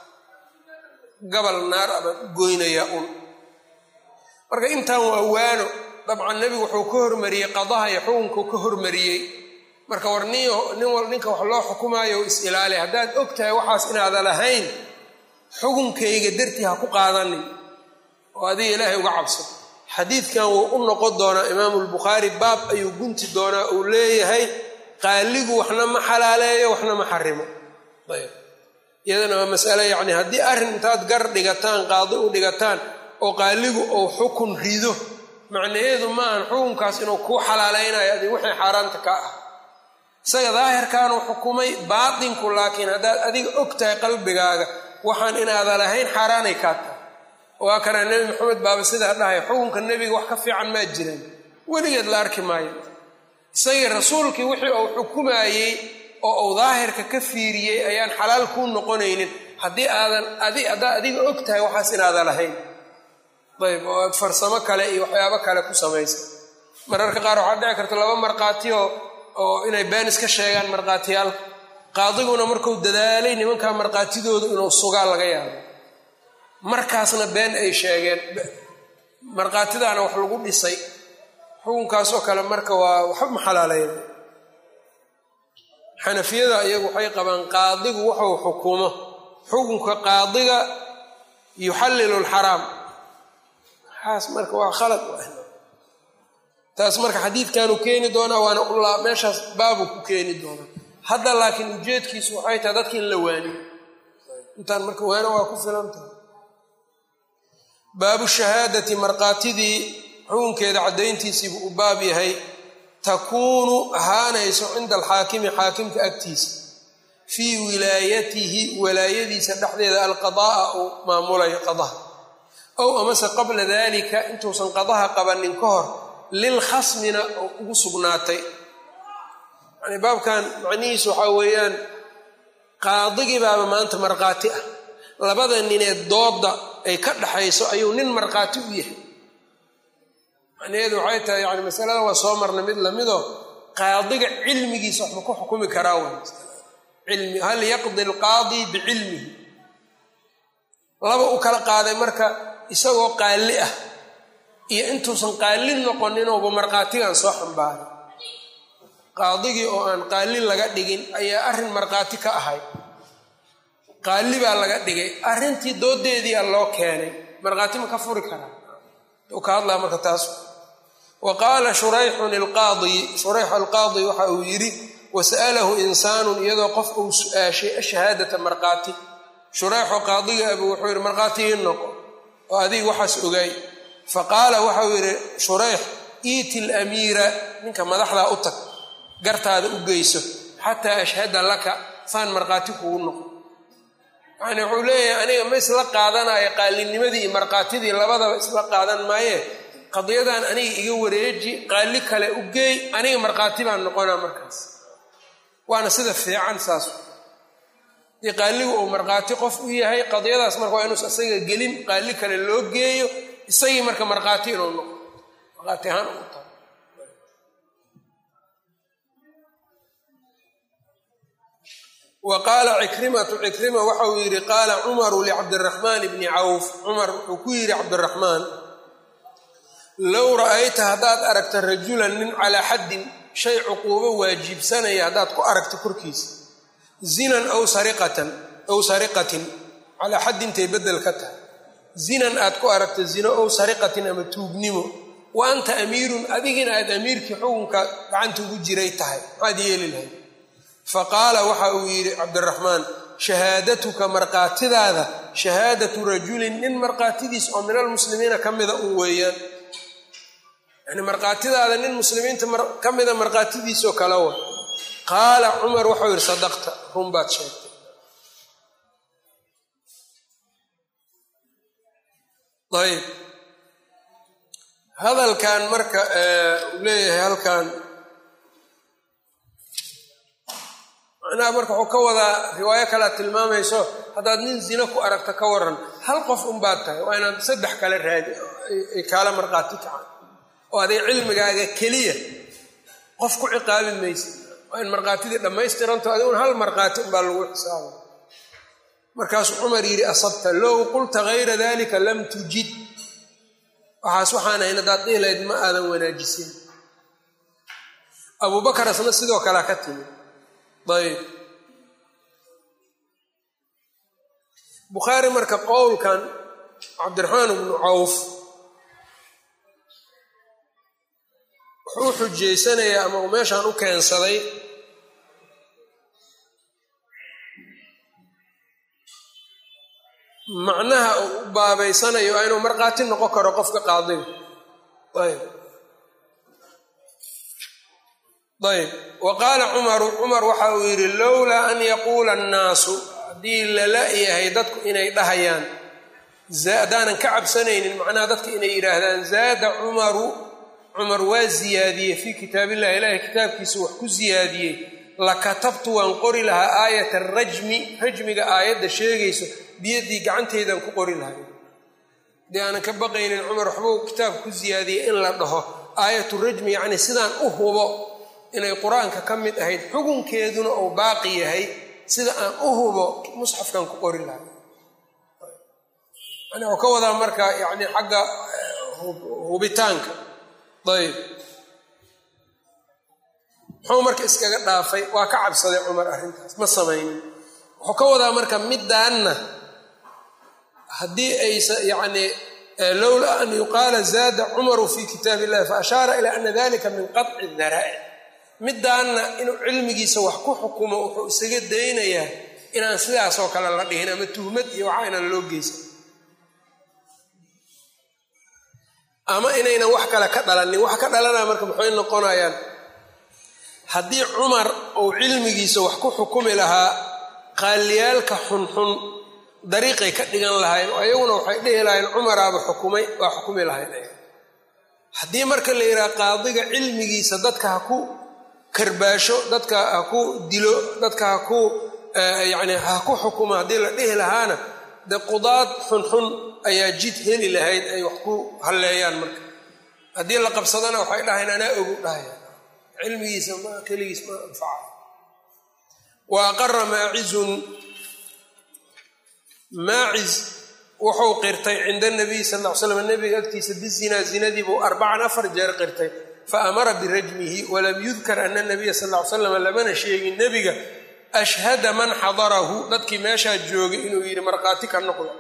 gabal naar abaan u goynayaa un marka intaan waa waano dabcan nebigu wuxuu ka hormariyey qadaha iyo xukunkuu ka hormariyey marka war ninninka wax loo xukumaayo is ilaali haddaad og tahay waxaas inaadan lahayn xukunkayga dartii ha ku qaadanin oo adiga ilaahay uga cabso xadiidkan wuu u noqon doonaa imaamu lbukhaari baab ayuu gunti doonaa uu leeyahay qaaligu waxna ma xalaaleeyo waxna ma xarimo ayb iyadana waa masale yacni haddii arrin intaad gar dhigataan qaadi u dhigataan oo qaaligu uu xukun rido macnaheedu maahan xukunkaas inuu kuu xalaalaynayo adig wixii xaaraanta ka ah isaga daahirkaanuu xukumay baatinku laakiin haddaad adiga og tahay qalbigaaga waxaan inaada lahayn xaaraanay kaa tahay waa kanaa nebi maxamed baaba sidaa dhahay xukunka nebiga wax ka fiican maa jiraan weligeed la arki maayo isagii rasuulkii wixii uu xukumaayey oo uu daahirka ka fiiriyey ayaan xalaal kuu noqonaynin haddii aadan adi haddaad adiga og tahay waxaas inaada lahayn ayb oo aad farsamo kale iyo waxyaabo kale ku samaysa mararka qaar waxaa dhici karta laba markhaatiyo oo inay been iska sheegaan markhaatiyaal qaadiguna markuu dadaalay nimankaa markhaatidooda inuu sugaa laga yaabo markaasna been ay sheegeen markhaatidaana wax lagu dhisay xukunkaasoo kale marka waa waxba ma xalaalayn xanafiyada iyagu waxay qabaan qaadigu wuxuu xukumo xukunka qaadiga yuxallilu lxaraam waxaas marka waa khalad taas marka xadiidkanuu keeni doonaa waana ulaa meeshaas baabuu ku keeni doonaa hadda laakiin ujeedkiisu waxay tahay dadki in la waaniyo intaan marka waano waa ku filan tahay baabu shahaadati markaatidii xukunkeeda caddayntiisiibuu u baab yahay takuunu ahaanayso cinda alxaakimi xaakimka agtiisa fii wilaayatihi walaayadiisa dhexdeeda alqada'a uu maamulayo qadaha ow amase qabla dalika intuusan qadaha qabanin ka hor lilkhasmina oo ugu sugnaatay yani baabkan macnihiisu waxaa weeyaan qaadigii baaba maanta markhaati ah labada ninee doodda ay ka dhaxayso ayuu nin markhaati u yahay macnaheedu waxay tahay yani masalada waa soo marnay mid lamidoo qaadiga cilmigiisa waxba ku xukumi karaa w cilmi hal yaqdi alqaadi bicilmihi laba u kala qaaday marka isagoo qaalli ah iyo intuusan qaalli noqoninuuba markhaatigan soo xambaaray qaadigii oo aan qaalli laga dhigin ayaa arrin markhaati ka ahay qaalli baa laga dhigay arrintii doodeediia loo keenay markhaati ma ka furi karaa u ka hadlaa marka taas wa qaala shurayxun ilqaadi shurayx alqaadi waxa uu yidhi wasa'alahu insaanun iyadoo qof uu su-aashay ashahaadata markhaati shurayxu qaadiga abu wuxuu yidhi markhaati ii noqo oo adiga waxaas ogaay fa qaala waxau yidhi shurayx iiti lamiira ninka madaxdaa u tag gartaada u geyso xataa ashhada laka saan markhaati kugu noqo yani wuxuu leeyahay aniga ma isla qaadanayo qaalinimadii iyo markhaatidii labadaba isla qaadan maaye qadiyadan aniga iga wareeji qaalli kale u geey aniga markhaati baan noqonaa markaas waana sida fiican saas dii qaaligu uu markhaati qof u yahay qadiyadaas marka waa inuus isaga gelin qaalli kale loo geeyo isagii marka markhaati inuu noqo markhaati ahaan ugu tahay wa qaala cikrimatu cikrima waxa uu yidhi qaala cumaru licabdiraxmaan bni cawf cumar wuxuu ku yidhi cabdiraxmaan low ra'ayta haddaad aragta rajulan nin calaa xaddin shay cuquubo waajibsanaya haddaad ku aragta korkiisa zinan aw sariqatan aw sariqatin calaa xaddintay beddel ka tahay zinan aad ku aragta zino ow sariqatin ama tuugnimo wa anta amiirun adigina aad amiirkii xukunka gacanta ugu jiray tahay maxaad yeeli lahayd fa qaala waxa uu yidhi cabdiraxmaan shahaadatuka markhaatidaada shahaadatu rajulin nin markhaatidiis oo min almuslimiina ka mida un weeyaan yani markhaatidaada nin muslimiinta ka mida markhaatidiisoo kale wa qaala cumar waxau yidhi sadaqta run baad sheegtay ayb hadalkan marka uu leeyahay halkan macnaha marka wuxuu ka wadaa riwaayo kalea tilmaamayso haddaad nin zino ku aragta ka waran hal qof unbaad tahay waa inaad saddex kale raadi ay kaala markhaati kacaan oo aday cilmigaaga keliya qof ku ciqaabi maysid waa in markhaatidii dhammaystiranto adigun hal markhaati unbaa lagu xisaaba markaasuu cumar yidhi asabta low qulta hayra dalika lam tujid waxaas waxaan ahayn haddaad dhihilayd ma aadan wanaajisin abubakar asna sidoo kalea ka timi ayb bukhaari marka qowlkan cabdiraxmaan bnu cawf wuxuu xujaysanayaa ama uu meeshaan u keensaday macnaha uu u baabaysanayo waa inuu markhaati noqon karo qofka qaadiga ayb ayb wa qaala cumaru cumar waxa uu yidhi lowlaa an yaquula annaasu haddii lala yahay dadku inay dhahayaan haddaanan ka cabsanaynin macnaha dadka inay yidhaahdaan zaada cumaru cumar waa ziyaadiyey fii kitaabillahi ilaahay kitaabkiisa wax ku ziyaadiyey lakatabtu waan qori lahaa aayata rajmi rajmiga aayadda sheegayso biyaddii gacantaydan ku qori lahay haddii aanan ka baqaynin cumar waxbuu kitaabka ku ziyaadiyey in la dhaho aayatu rajmi yacni sidaan u hubo inay qur-aanka ka mid ahayd xukunkeeduna uu baaqi yahay sida aan u hubo musxafkan ku qori lahay yani wuxuu ka wadaa marka yani xagga hubitaanka ayb muxuu marka iskaga dhaafay waa ka cabsaday cumar arrintaas ma samaynin wuxuu ka wadaa marka middaanna haddii aysa yacni lowla an yuqaala zaada cumaru fi kitaab illahi fa ashaara ilaa ana dalika min qaطci daraa'ic middaanna inuu cilmigiisa wax ku xukumo wuxuu isaga daynayaa inaan sidaasoo kale la dhihin ama tuhmad iyo waxa inaan loo geysan ama inaynan wax kale ka dhalanin wax ka dhalanaya marka maxay noqonayaan haddii cumar uu cilmigiisa wax ku xukumi lahaa qaaliyaalka xunxun dariiqay ka dhigan lahayn oo iyaguna waxay dhihi lahayn cumaraaba xukumay waa xukumi lahayn haddii marka la yidhaha qaadiga cilmigiisa dadka ha ku karbaasho dadka ha ku dilo dadka ha ku yacni ha ku xukumo haddii la dhihi lahaana dee qudaad xunxun ayaa jid heli lahayd ay wax ku halleeyaan marka haddii la qabsadana waxay dhahayn anaa ogu dhahaya cilmigiisa ma keligiis ma anfaca wa aqara maacizun maaciz wuxuu qirtay cinda nabiy sal ll ly slam nabiga agtiisa bizinaa zinadiibuu arbacan afar jeer qirtay fa amara birajmihi walam yudkar ana nabiya sal ly slam lamana sheegin nebiga ashhada man xadarahu dadkii meeshaa joogay inuu yidhi markhaati ka noqdo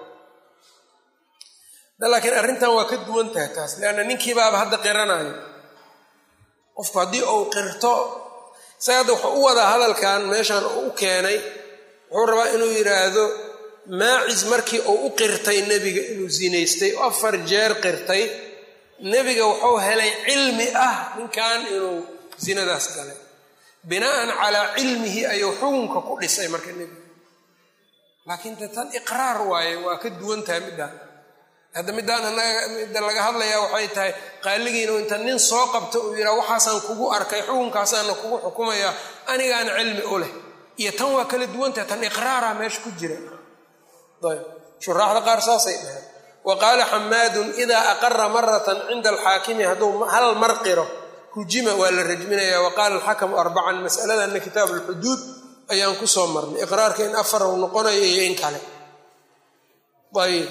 laakiin arrintan waa ka duwan tahay taas leanna ninkiibaaba hadda qiranayo qofku haddii uu qirto isaga hadda wuxuu u wadaa hadalkan meeshan uu u keenay wuxuu rabaa inuu yidhaahdo maacis markii uu u qirtay nebiga inuu zinaystay oo afar jeer qirtay nebiga wuxuu helay cilmi ah ninkan inuu zinadaas galay bina'an calaa cilmihi ayuu xukunka ku dhisay marka nebiga laakiin de tan iqraar waaye waa ka duwan tahay middaan hadda middaan anaga midda laga hadlayaa waxay tahay qaaligiinu inta nin soo qabta uu yidhaha waxaasaan kugu arkay xukunkaasaana kugu xukumayaa anigaan cilmi u leh iyo tan waa kala duwan tahay tan iqraara meesha ku jira ayb shuraaxda qaar saasay dhaheen wa qaala xamaadun idaa aqara maratan cinda alxaakimi hadduu hal mar qiro hujima waa la rajminaya wa qaala alxakamu arbacan mas'aladanna kitaabu alxuduud ayaan ku soo marnay iqraarka in afar uu noqonayo iyo in kale ayb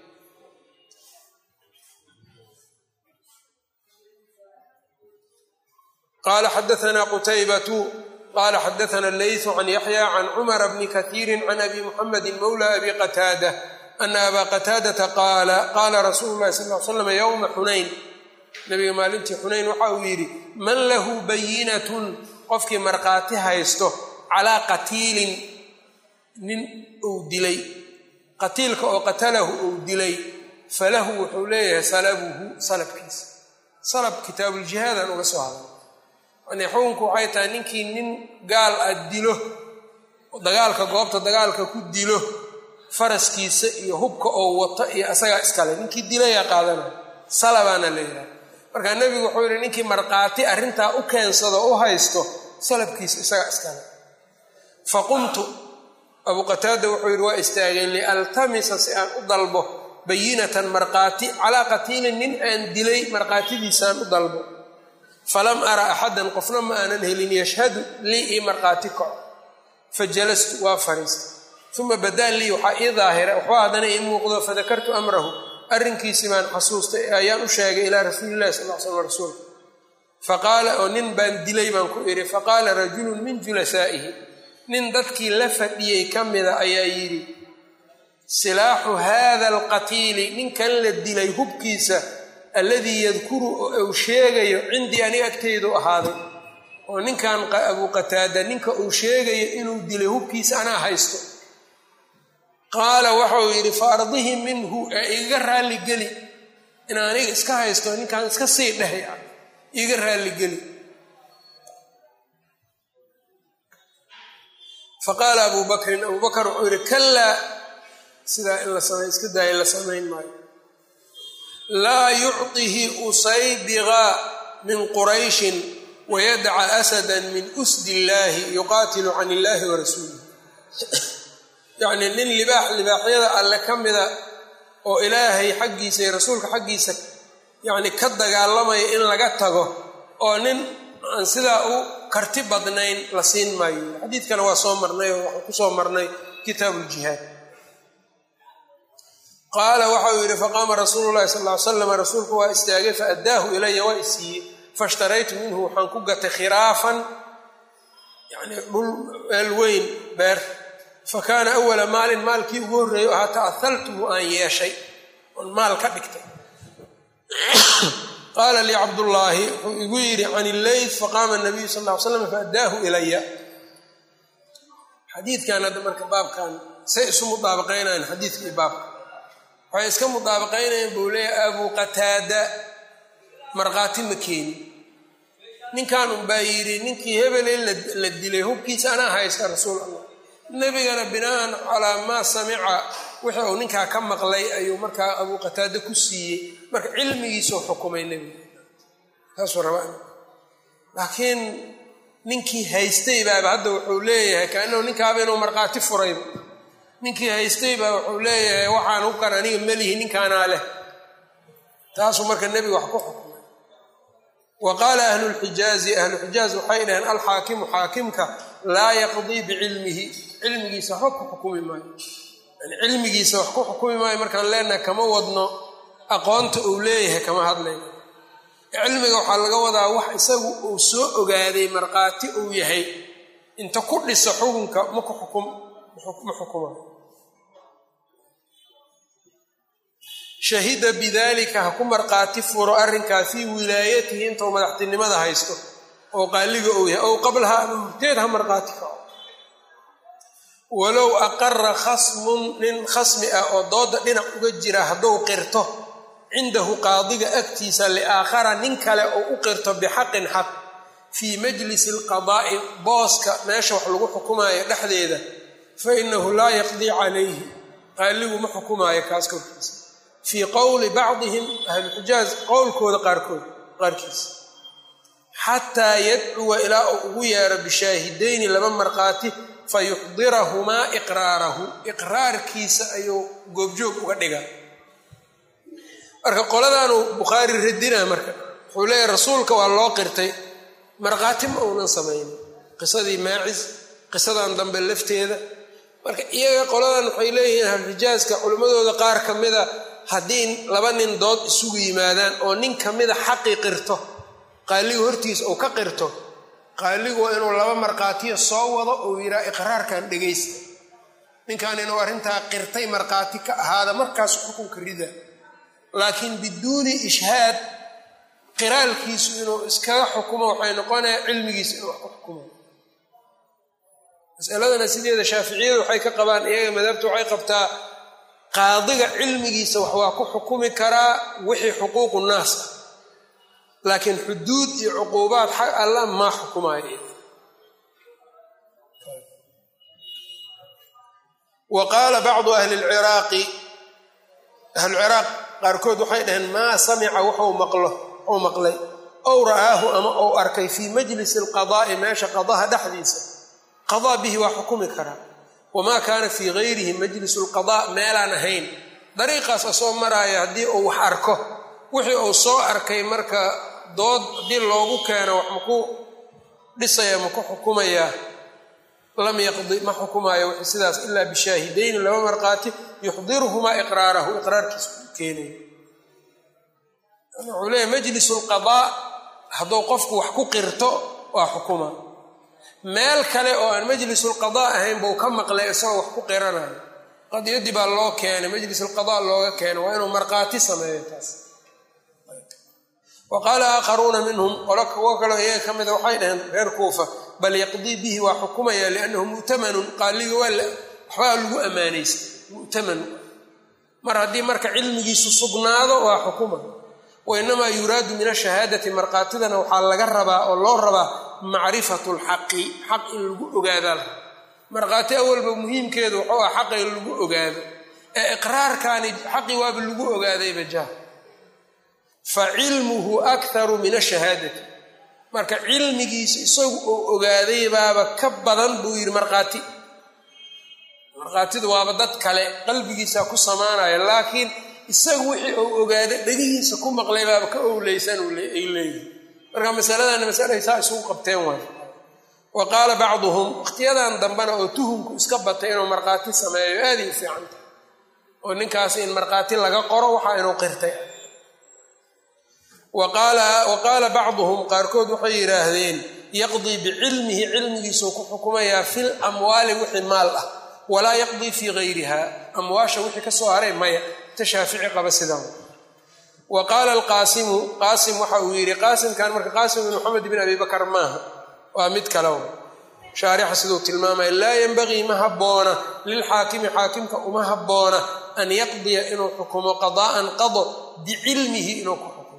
qala xadaana qutaybatu qala xadaana leysu can yaxya can cumara bni kaiiri can abi muxamedi mawla abi qataada ana aba qataadata qaala qaala rasuulu lahi sal l slam yowma xunayn nabiga maalintii xunayn waxa uu yidhi man lahu bayinatun qofkii markhaati haysto calaa qatiilin nin uu dilay qatiilka oo qatalahu uu dilay falahu wuxuu leeyahay salabuhu salabkiisa salab kitaabuuljihaadaan uga soo hadlay yani xukunku waxay tahay ninkii nin gaal ah dilo dagaalka goobta dagaalka ku dilo faraskiisa iyo hubka oo wato iyo asagaa iskale ninkii dilayaa qaadanaya salabaana la yidhaha markaa nebigu wuxuu yihi ninkii markhaati arrintaa u keensado u haysto salabkiisa isagaa iskale fa qumtu abuu qataada wuxuu yidhi waa istaageen lialtamisa si aan u dalbo bayinatan markhaati calaa qatiilin nin aan dilay markhaatidiisaan u dalbo falam ara axadan qofna ma aanan helin yashhadu lii ii markhaati kaco fa jalastu waa fariistay uma badaa lii waxaa ii daahira waxba haddana ii muuqdo fadakartu amrahu arrinkiisii baan xasuustay ayaan u sheegay ilaa rasuulillahi sal l slam rasuulka faqaala oo nin baan dilay baan ku idhi faqaala rajulun min julasaa'ihi nin dadkii la fadhiyey ka mida ayaa yidhi silaaxu hada alqatiili ninkan la dilay hubkiisa alladii yadkuru oo uu sheegayo cindii aniga agtaydu ahaaday oo ninkan abuu qataada ninka uu sheegayo inuu dilay hubkiisa anaa haysto qaala waxauu yidhi fa ardihi minhu ee igaga raalligeli in aniga iska haysto ninkan iska sii dhahay ah iiga raalligeli faqaala abuu bakrin abuu bakar wuxuu yidhi kallaa sidaa in la samay iska daaya la samayn maayo laa yucطihi usaybiga min qurayshin wayadca asada min usdi illaahi yuqaatilu can illahi wa rasuulih yacnii nin libaax libaaxyada alle ka mida oo ilaahay xaggiisa iyo rasuulka xaggiisa yacni ka dagaalamaya in laga tago oo nin aan sidaa u karti badnayn la siin maayo xadiidkana waa soo marnay oo waxaan kusoo marnay kitaabu ljihaad qaala waxauu yidhi faqaama rasuulu llahi sal ly slam rasuulku waa istaagay faaddaahu ilaya waa isiiyey faishtaraytu minhu waxaan ku gatay khiraafan yani dhul meel weyn beer fa kaana awala maalin maalkii ugu horreeyo ahaa ta'ahaltuhu aan yeeshay oon maal ka dhigtay qaala lii cabdullaahi wuxuu igu yidhi can illeyt faqaama nabiyu sal ll ly slam faadaahu ilaya xadiidkan hadda marka baabkan say isu mudaabaqaynayaan xadiidkii baabka waxay iska mudaabaqaynayaan buu leeyahay abuu qataada markhaati ma keeni ninkan unbaa yidhi ninkii hebel in la dilay hubkiisa anaa haysta rasuul allah nebigana binaan calaa maa samica wixii uu ninkaa ka maqlay ayuu markaa abuu qataada ku siiyey marka cilmigiisuu xukumay nebiga saasuu rabaa laakiin ninkii haystay baaba hadda wuxuu leeyahay kaanahu ninkaaba inuu markhaati furayba ninkii haystay baa wuxuu leeyahay waxaan hubkan aniga melihi ninkaanaa leh taasuu marka nebiga wax ku xukumay wa qaala ahlulxijaazi ahluxijaaz waxay dhaheen alxaakimu xaakimka laa yaqdii bicilmihi cilmigiisa waxba ku xukumi maayo yani cilmigiisa wax ku xukumi maayo markaan leenahay kama wadno aqoonta uu leeyahay kama hadlayno cilmiga waxaa laga wadaa wax isagu uu soo ogaaday markhaati uu yahay inta ku dhisa xukunka maku xukum ma xukumayo shahida bidalika ha ku markhaati furo arrinkaa fii wilaayatihi intuu madaxtinimada haysto oo qaaliga uu yahay ow qablaha ama horteed ha markhaati kaco walow aqara khasmun nin khasmi ah oo dooda dhinac uga jira hadduu qirto cindahu qaadiga agtiisa liaakhara nin kale oo u qirto bixaqin xaq fii majlisi alqadaa'i booska meesha wax lagu xukumaayo dhexdeeda fa inahu laa yaqdii calayhi qaaligu ma xukumaayo kaas korkiisa fii qowli bacdihim ahluxijaaz qowlkooda qaarkood qaarkiisa xataa yadcuwa ilaa uu ugu yeero bishaahidayni laba markhaati fa yuxdirahumaa iqraarahu iqraarkiisa ayuu goobjoog uga dhigaa marka qoladaanuu bukhaari radina marka wuxuu leeyahy rasuulka waa loo qirtay markhaati ma uunan samaynin qisadii maacis qisadan dambe lafteeda marka iyaga qoladan waxay leeyihiin ahlulxijaaska culimmadooda qaar ka mida haddii laba nin dood isugu yimaadaan oo nin ka mida xaqii qirto qaaligu hortiisa uu ka qirto qaaligu waa inuu laba markhaatiya soo wado uu yidhaha iqraarkan dhegaysta ninkan inuu arrintaa qirtay markhaati ka ahaada markaas xukunka rida laakiin biduuni ishhaad qiraalkiisu inuu iskaga xukumo waxay noqonaya cilmigiisa inuu wax ku xukumo masaladana sideeda shaaficiyadu waxay ka qabaan iyaga madhabta waxay qabtaa qaadiga cilmigiisa wax waa ku xukumi karaa wixii xuquuqu naas ah laakiin xuduud iyo cuquubaad xag alla maa xukumaayo wa qaala bacdu ahli lciraaqi ahluciraaq qaarkood waxay dhaheen maa samica wuxuu maqlo wuxuu maqlay ow ra'aahu ama ou arkay fii majlisi alqadaa'i meesha qadaha dhexdiisa qadaa bihi waa xukumi karaa wamaa kaana fii gayrihi majlisu lqadaa meelaan ahayn dariiqaas asoo maraaya haddii uu wax arko wixii uu soo arkay marka dood haddii loogu keeno wax maku dhisaya maku xukumayaa lam yaqdi ma xukumaayo wixii sidaas ilaa bishaahidayni laba markhaati yuxdiruhumaa iqraarahu iqraarkiisa u keenayo wuxuu leeyahy majlisu lqadaa hadduu qofku wax ku qirto waa xukuma meel kale oo aan majlisulqadaa ahayn buu ka maqlay isagoo wax ku qiranayo qadiyadii baa loo keenay majlisulqadaa looga keenay waa inuu markhaati sameeyo taas wa qaala aakharuuna minhum qolo kuwo kaleo iyaga ka mida waxay dhaheen reer kuufa bal yaqdii bihi waa xukumaya liannahu mu'tamanun qaaliga waa waxbaa lagu ammaanaysa mu'taman mar haddii marka cilmigiisu sugnaado waa xukuma wa inamaa yuraadu min ashahaadati markhaatidana waxaa laga rabaa oo loo rabaa macrifatu lxaqi xaq in lagu ogaadaa laha markhaati awalba muhiimkeedu wuxuu ah xaqa in lagu ogaado ee iqraarkaani xaqi waaba lagu ogaadayba jah fa cilmuhu akharu min ashahaadati marka cilmigiisa isagu oo ogaaday baaba ka badan buu yidhi markhaati markhaatidu waaba dad kale qalbigiisa ku samaanaya laakiin isagu wixii uu ogaaday dhegihiisa ku maqlay baaba ka owleysan ay leeyihin marka masaladana masalahay saa isugu qabteen waay wa qaala bacduhum wakhtiyadan dambena oo tuhumku iska batay inuu markhaati sameeyo aaday u fiican tahay oo ninkaas in markhaati laga qoro waxaa inuu qirtay wa qaala bacduhum qaarkood waxay yidhaahdeen yaqdii bicilmihi cilmigiisuu ku xukumayaa fil amwaali wixii maal ah walaa yaqdii fii gayriha amwaasha wixii ka soo haray maya ta shaafici qaba sidaa wa qaala alqaasimu qaasim waxa uu yidhi qaasimkan marka qaasim bin moxamed bin abi bakar maaha waa mid kale shaarixa siduu tilmaamaya laa yenbagii ma habboona lilxaakimi xaakimka uma habboona an yaqdiya inuu xukumo qadaa'an qado bicilmihi inuu ku xukumo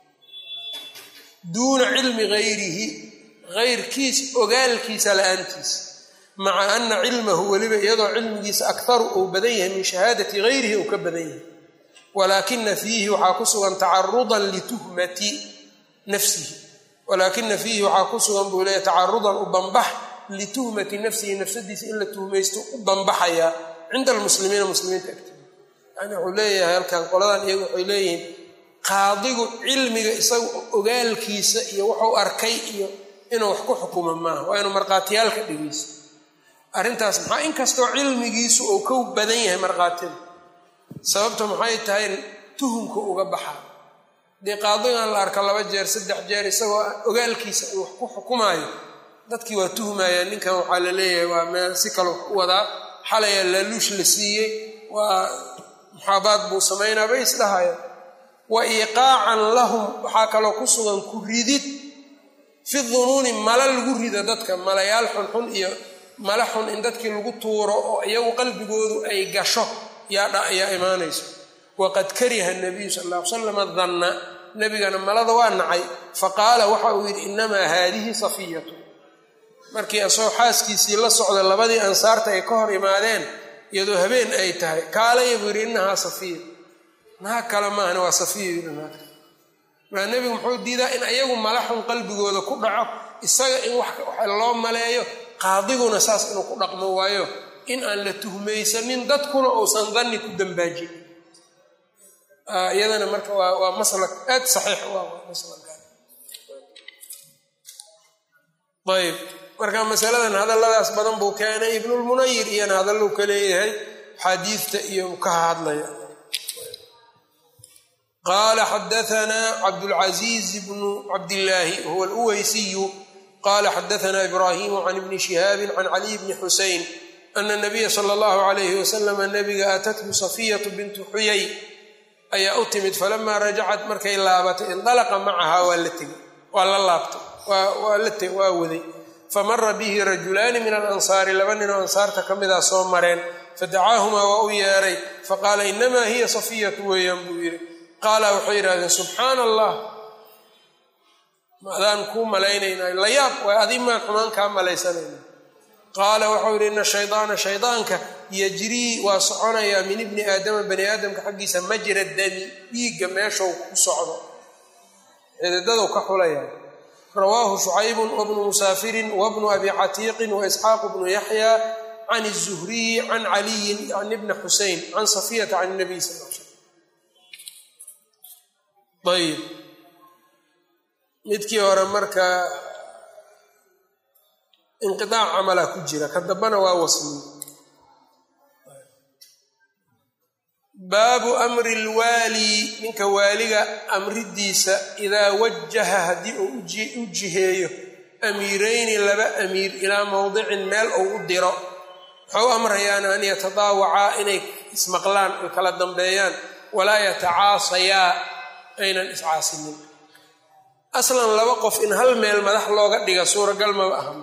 duuna cilmi gayrihi gayrkiis ogaalkiisa la-aantiisa maca ana cilmahu weliba iyadoo cilmigiisa akharu uu badan yahay min shahaadati gayrihi uu ka badan yahay walaakina fiihi waxaa ku sugan tacarudan lituhmati nafsihi walaakina fiihi waxaa ku sugan buu leeya tacarudan u banbax lituhmati nafsihi nafsadiisa in la tuhmaysto u banbaxayaa cinda almuslimiina muslimiinta agtooda yani wuxuu leeyahay halkan qoladan iyagu waxay leeyihiin qaadigu cilmiga isaga ogaalkiisa iyo wuxuu arkay iyo inuu wax ku xukumo maaha waa inuu markhaatiyaalka dhegeysto arrintaas maxaa inkastoo cilmigiisu uu ka badan yahay markhaatida sababta maxay tahay tuhumka uga baxaa dee qaadigan la arka laba jeer saddex jeer isagoo ogaalkiisa uu wax ku xukumaayo dadkii waa tuhmayaan ninkan waxaa la leeyahay waa meel si kale wax u wadaa xalaya laaluush la siiyey waa muxaabaad buu samaynaa bay isdhahayaan wa iiqaacan lahum waxaa kaloo ku sugan ku ridid fi dunuuni mala lagu rido dadka malayaal xunxun iyo mala xun in dadkii lagu tuuro oo iyagu qalbigoodu ay gasho yaa imaanayso waqad kariha nabiyu sal lla ly salam danna nebigana malada waa nacay faqaala waxa uu yidhi inamaa haadihi safiyatu markii asagoo xaaskiisii la socda labadii ansaarta ay ka hor imaadeen iyadoo habeen ay tahay kaalaya buu yidhi inahaa safiya naag kale maahna waa safiya yidhi naagta maa nebigu muxuu diidaa in ayagu malaxun qalbigooda ku dhaco isaga in wax loo maleeyo qaadiguna saas inuu ku dhaqmo waayo in aan la tuhmaysanin dadkuna uusan danni ku dambaajin iyadana marka waa maslak aad saxiix u ah maslakan ayb marka masaladan hadalladaas badan buu keenay ibnulmunayir iyana hadalluu ka leeyahay xaadiidta iyo ka hadlaya qaala xadaanaa cabdulcaziiz bnu cabdillaahi huwa aluweysiyu qala xadaana ibraahimu can ibni shihaabin can caliy bni xusein ana nabiya sala allahu alayhi wasalama nabiga atathu safiyatu bintu xuyay ayaa u timid falamaa rajacat markay laabatay indalaqa macahaa waa la tegay waa la laabtay waa waday famara bihi rajulaani min alansaari laba ninoo ansaarta ka midaa soo mareen fadacaahumaa waa u yeeray faqaala inamaa hiya safiyatu weeyaan buu yidhi qaala waxay yidhahdeen subxaana allah maadaan kuu malaynaynaa la yaab waa adi maan xumaan kaa malaysanayna qaala waxau yidhi ina shaydaana shaydaanka yajrii waa soconayaa min ibni aadama bani aadamka xaggiisa majra dami dhiigga meeshou ku socdo xididadou ka xulaya rawaahu shucaybun wabnu musaafirin wabnu abi catiiqin waisxaaqu bnu yaxya can الzuhriyi can caliyin can ibni xusein can safiyata can nabiy sal l slam ayb midkii hore marka inqiaac camalaa ku jira ka dambana waa wasliy baabu amri lwaali ninka waaliga amridiisa idaa wajaha haddii uu u jiheeyo amiirayni laba amiir ilaa mowdicin meel ou u diro waxau amrayaan an yatadaawacaa inay ismaqlaan ay kala dambeeyaan walaa yatacaasayaa aynan iscaasinin aslan laba qof in hal meel madax looga dhiga suuragal maba aha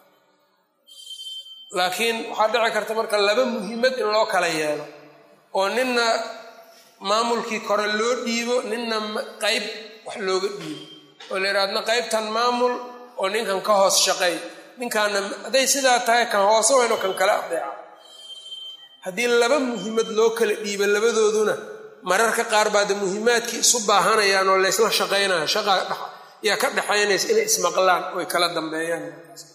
laakiin waxaa dhici karta marka laba muhiimad in loo kala yeelo oo ninna maamulkii kore loo dhiibo ninna qayb wax looga dhiibo oo la yidhahdna qaybtan maamul oo ninkan ka hoos shaqeey ninkaana hadday sidaa tahay kan hoose wayno kan kale adeeca haddii laba muhiimad loo kala dhiibo labadooduna mararka qaar baa de muhiimaadkii isu baahanayaan oo laysla shaqaynaya shaqa yaa ka dhexaynaysa inay ismaqlaan oy kala dambeeyaan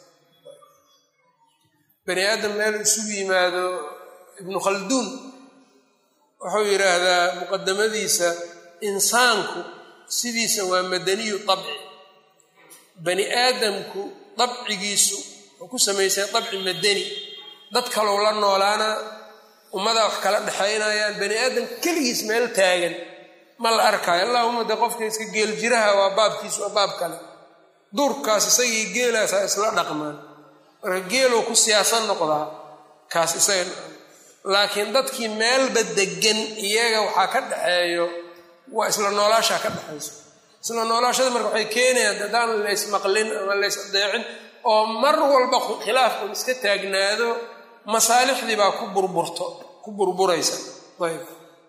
bani aadam meel isugu yimaado ibnu khalduun wuxuu yidhaahdaa muqadamadiisa insaanku sidiisa waa madaniyu dabci bani aadamku dabcigiisu wuxuu ku samaysay dabci madani dad kalow la noolaana ummadaa wax kala dhexaynayaan bani aadam keligiis meel taagan ma la arkaayo allahuma de qofka iska geel jiraha waa baabkiisu waa baab kale duurkaas isagii geelaasaa isla dhaqmaan marka geeluu ku siyaasan noqdaa kaas isaga laakiin dadkii meelba degan iyaga waxaa ka dhaxeeyo waa isla noolaashaa ka dhexayso isla noolaashada marka waxay keenayaan haddaan laysmaqlin ama lays adeecin oo mar walba khilaafku iska taagnaado masaalixdii baa ku burburto ku burburaysa ayb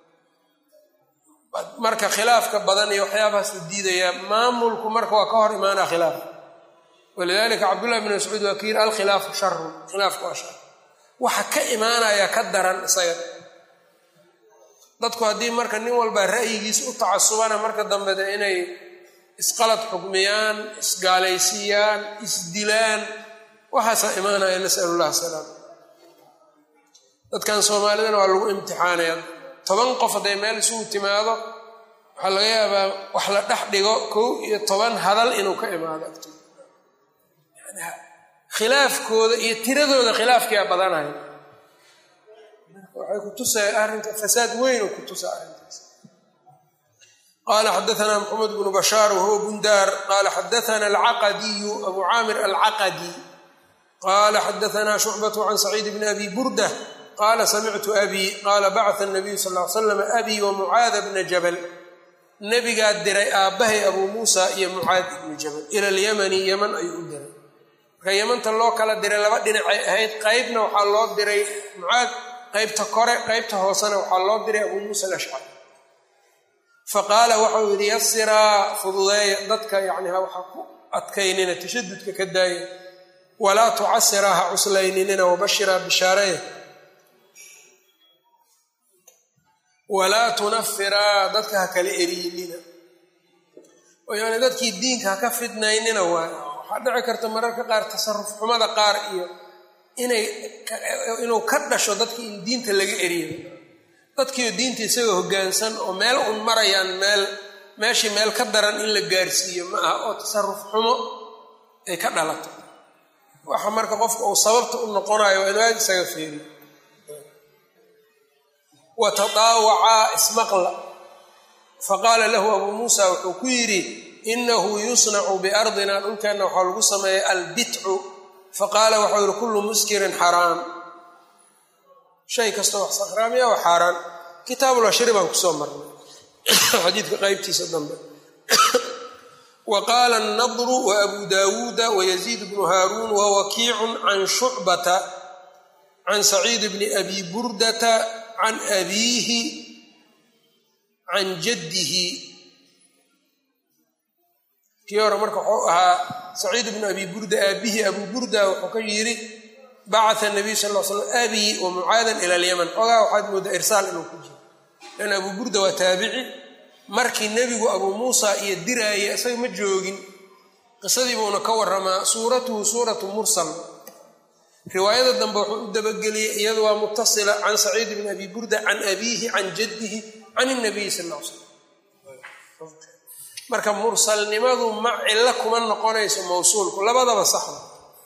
marka khilaafka badan iyo waxyaabahaas la diidayaa maamulku marka waa ka hor imaanaa khilaaf walidalika cabdullahi bn mascuud waa kayiri alkhilaafu sharun khilaafku waa shar waxa ka imaanaya ka daran isaga dadku haddii marka nin walba ra'yigiis u tacasubana marka dambeda inay isqalad xukmiyaan isgaalaysiiyaan isdilaan waxaasaa imaanaya nasal llah salaam dadkan soomaalidana waa lagu imtixaanaya toban qof hadday meel isugu timaado waxaa laga yaabaa wax la dhex dhigo kow iyo toban hadal inuu ka imaado agto khilaafkooda iyo tiradooda khilaafkiia badanaya waxay ku tusaya arrinka fasaad weyn oo ku tusa arrintaas qala xadaana maxamed bnu bashaar wahuwa bundaar qala xadaana alcaqadiyu abu caamir alcaqadi qala xadaana shucbatu can saciid bni abi burda qala samictu abi qala bacata nabiyu sal l slam abi wa mucaada bna jabal nebigaa diray aabbahay abuu muusa iyo mucaad ibni jabal ila alyamani yeman ayuu u diray marka yamanta loo kala diray laba dhinacay ahayd qeybna waxaa loo diray mucaad qeybta kore qeybta hoosena waxaa loo diray abuu muusa alashcari faqaala waxau yidhi yasiraa fududeeya dadka yani ha waxa ku adkaynina tashadudka ka daaya walaa tucasiraa ha cuslayninina wabashiraa bishaaraya walaa tunafiraa dadka ha kala eriyinina oo yani dadkii diinka ha ka fidnaynina waay waxaa dhici karta mararka qaar tasaruf xumada qaar iyo inay inuu ka dhasho dadki in diinta laga eriyo dadkiio diinta isagoo hoggaansan oo meel un marayaan meel meeshii meel ka daran in la gaarsiiyo ma aha oo tasaruf xumo ay ka dhalato waxa marka qofka uu sababta u noqonayo waa inuu aad isaga feeriyo wa tadaawacaa ismaqla faqaala lahu abuu muusa wuxuu ku yidhi inahu yusnacu biardina dhulkeenna waxaa lagu sameeya albitcu faqaala waxau yihi kullu muskirin xaraam shay kastoo wax sakhraamiya waa xaaraan kitaabulashri baan kusoo marnay xadiidka qeybtiisa dambe wa qaala annadru wa abu daawuuda wayaziid bnu haaruun wa wakiicun can shucbata can saciid bni abi burdata can abiihi can jaddihi kii hore marka wuxuu ahaa saciid bnu abi burda aabbihi abuu burda wuxuu ka yidhi bacaa nabiy sal l slam abii wa mucaadan ila alyaman ogaa waxaad moodaa irsaal inuu ku jiro lan abuu burda waa taabici markii nebigu abuu muusa iyo diraaya isaga ma joogin qisadii buuna ka waramaa suuratuhu suuratu mursal riwaayada dambe wuxuu u dabageliyey iyadu waa mutasila can saciid bni abi burda can abiihi can jaddihi can nabiyi sal l slam marka mursalnimadu ma cillo kuma noqonayso mawsuulku labadaba saxda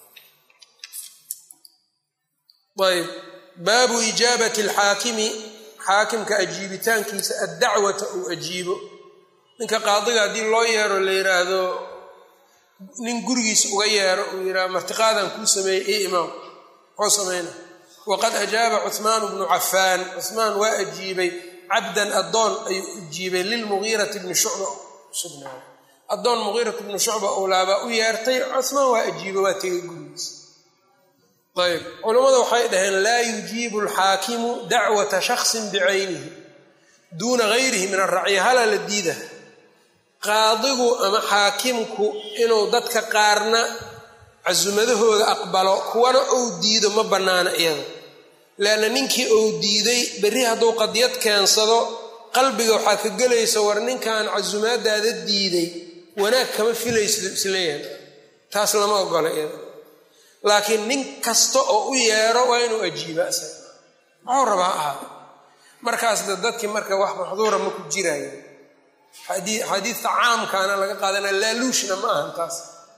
ayb baabu ijaabati alxaakimi xaakimka ajiibitaankiisa addacwata uu ajiibo ninka qaadiga haddii loo yeero la yidhaahdo nin gurigiisa uga yeero uu yidhahdo martiqaadan kuu sameeyey io imaam muxuu samayna waqad ajaaba cuhmaanu bnu cafaan cuhmaan waa ajiibay cabdan addoon ayuu ajiibay lilmugiirati bni shucba sugnaaday addoon mugiirat bnu shucba owlaabaa u yeertay cuhmaan waa ajiiba waa tegay gurigiisa ayb culammada waxay dhaheen laa yujiibu alxaakimu dacwata shaksin bicaynihi duuna gayrihi min aracya hala la diida qaadigu ama xaakimku inuu dadka qaarna casumadahooda aqbalo kuwana ou diido ma bannaana iyada leanna ninkii ou diiday berri hadduu qadiyad keensado qalbiga waxaa ka gelaysa war ninkan casumaadaada diiday wanaag kama filayso isleeyahay taas lama ogola iyada laakiin nin kasta oo u yeero waa inuu ajiiba isaga maxuu rabaa ahaa markaas de dadkii marka wax maxduura ma ku jiraayo xadiidta caamkaana laga qaadanaya laaluushna ma ahan taas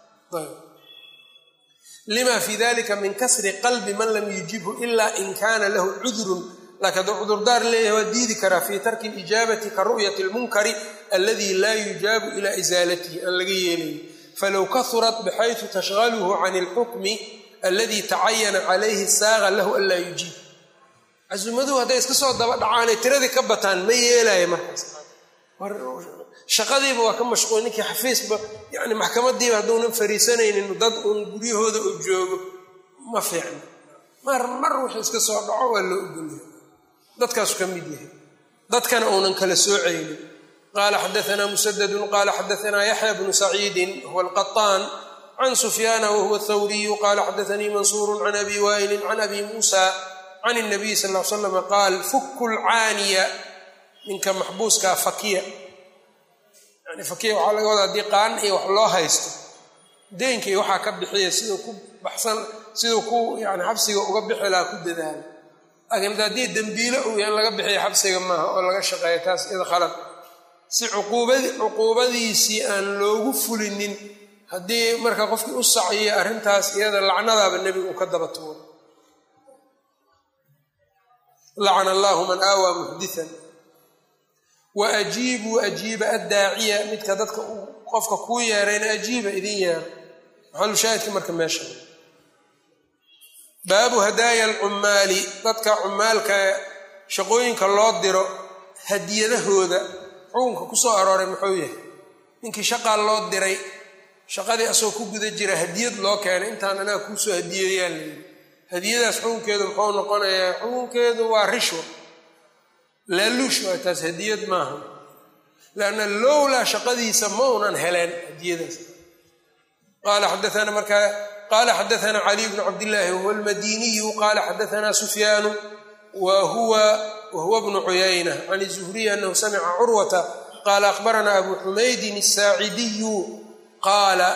lima fi dalika min kasri qalbi man lam yujibhu ila in kana lahu cudrun laakiin hadduu cudurdaar leeyahay waa diidi karaa fii tarki lijaabati ka ru'yati lmunkari aladi laa yujaabu ila isaalatihi aan laga yeelayo falow kahurat bxayثu tashغaluhu can اlxukmi alladii tacayana calayhi saaqa lahu anlaa yujiib casuumaduhu hadday iska soo daba dhacaanay tiradii ka bataan ma yeelaya markaas shaqadiiba waa ka mashquul ninkii xafiisba yani maxkamadiiba hadduunan fariisanaynin dad uun guryahooda uu joogo ma fiicno mar mar wuxuu iska soo dhaco waa loo ogolyahay dadkaasu ka mid yahay dadkana uunan kala soocaynin qaala xadaanaa musadadun qaala xadaanaa yaxya bnu saciidin huwa alqaطaan can sufyaana wahuwa athawriyu qaala xadaanii mansuuru can abi waa'ilin can abi muusa can الnabiy sal l slama qaal fuku lcaaniya ninka maxbuuskaa fakiya yani fakiya waxaa laga wadaa haddii qaan iyo wax loo haysto deynkii waxaa ka bixiya siduu ku baxsan siduu ku yani xabsiga uga bixi lahaa ku dadaala laakiin haddii dembiilo uu yahan laga bixiya xabsiga maaha oo laga shaqeeya taas iyada khalad si cuquubadiisii aan loogu fulinin haddii marka qofkii u sacyiya arrintaas iyada lacnadaaba nebiga uu ka daba tuuro lacana allahu man aawaa muxdian wa ajiibuu ajiiba addaaciya midka dadka qofka kuu yeerayna ajiiba idin yeero maxalushaahidka marka meesha baabu hadaaya alcummaali dadka cummaalka shaqooyinka loo diro hadiyadahooda xukunka ku soo arooray muxuu yahay ninkii shaqaa loo diray shaqadii asagoo ku guda jira hadiyad loo keenay intaan anaga kuusoo hadiyeeyaan layidhi hadiyadaas xukunkeedu muxuu noqonayaa xukunkeedu waa rishwa laaluush waa taas hadiyad maaha lanna lowlaa shaqadiisa ma unan heleen hadiyadaas qaala xadaana markaa qaala xadaana caliy bnu cabdillaahi wahuwa almadiniyu qaala xadaana sufyaanu wa huwa bnu cuyayna can zuhriy anahu samica curwata qaala akhbarana abu xumaydin asaacidiyu qaala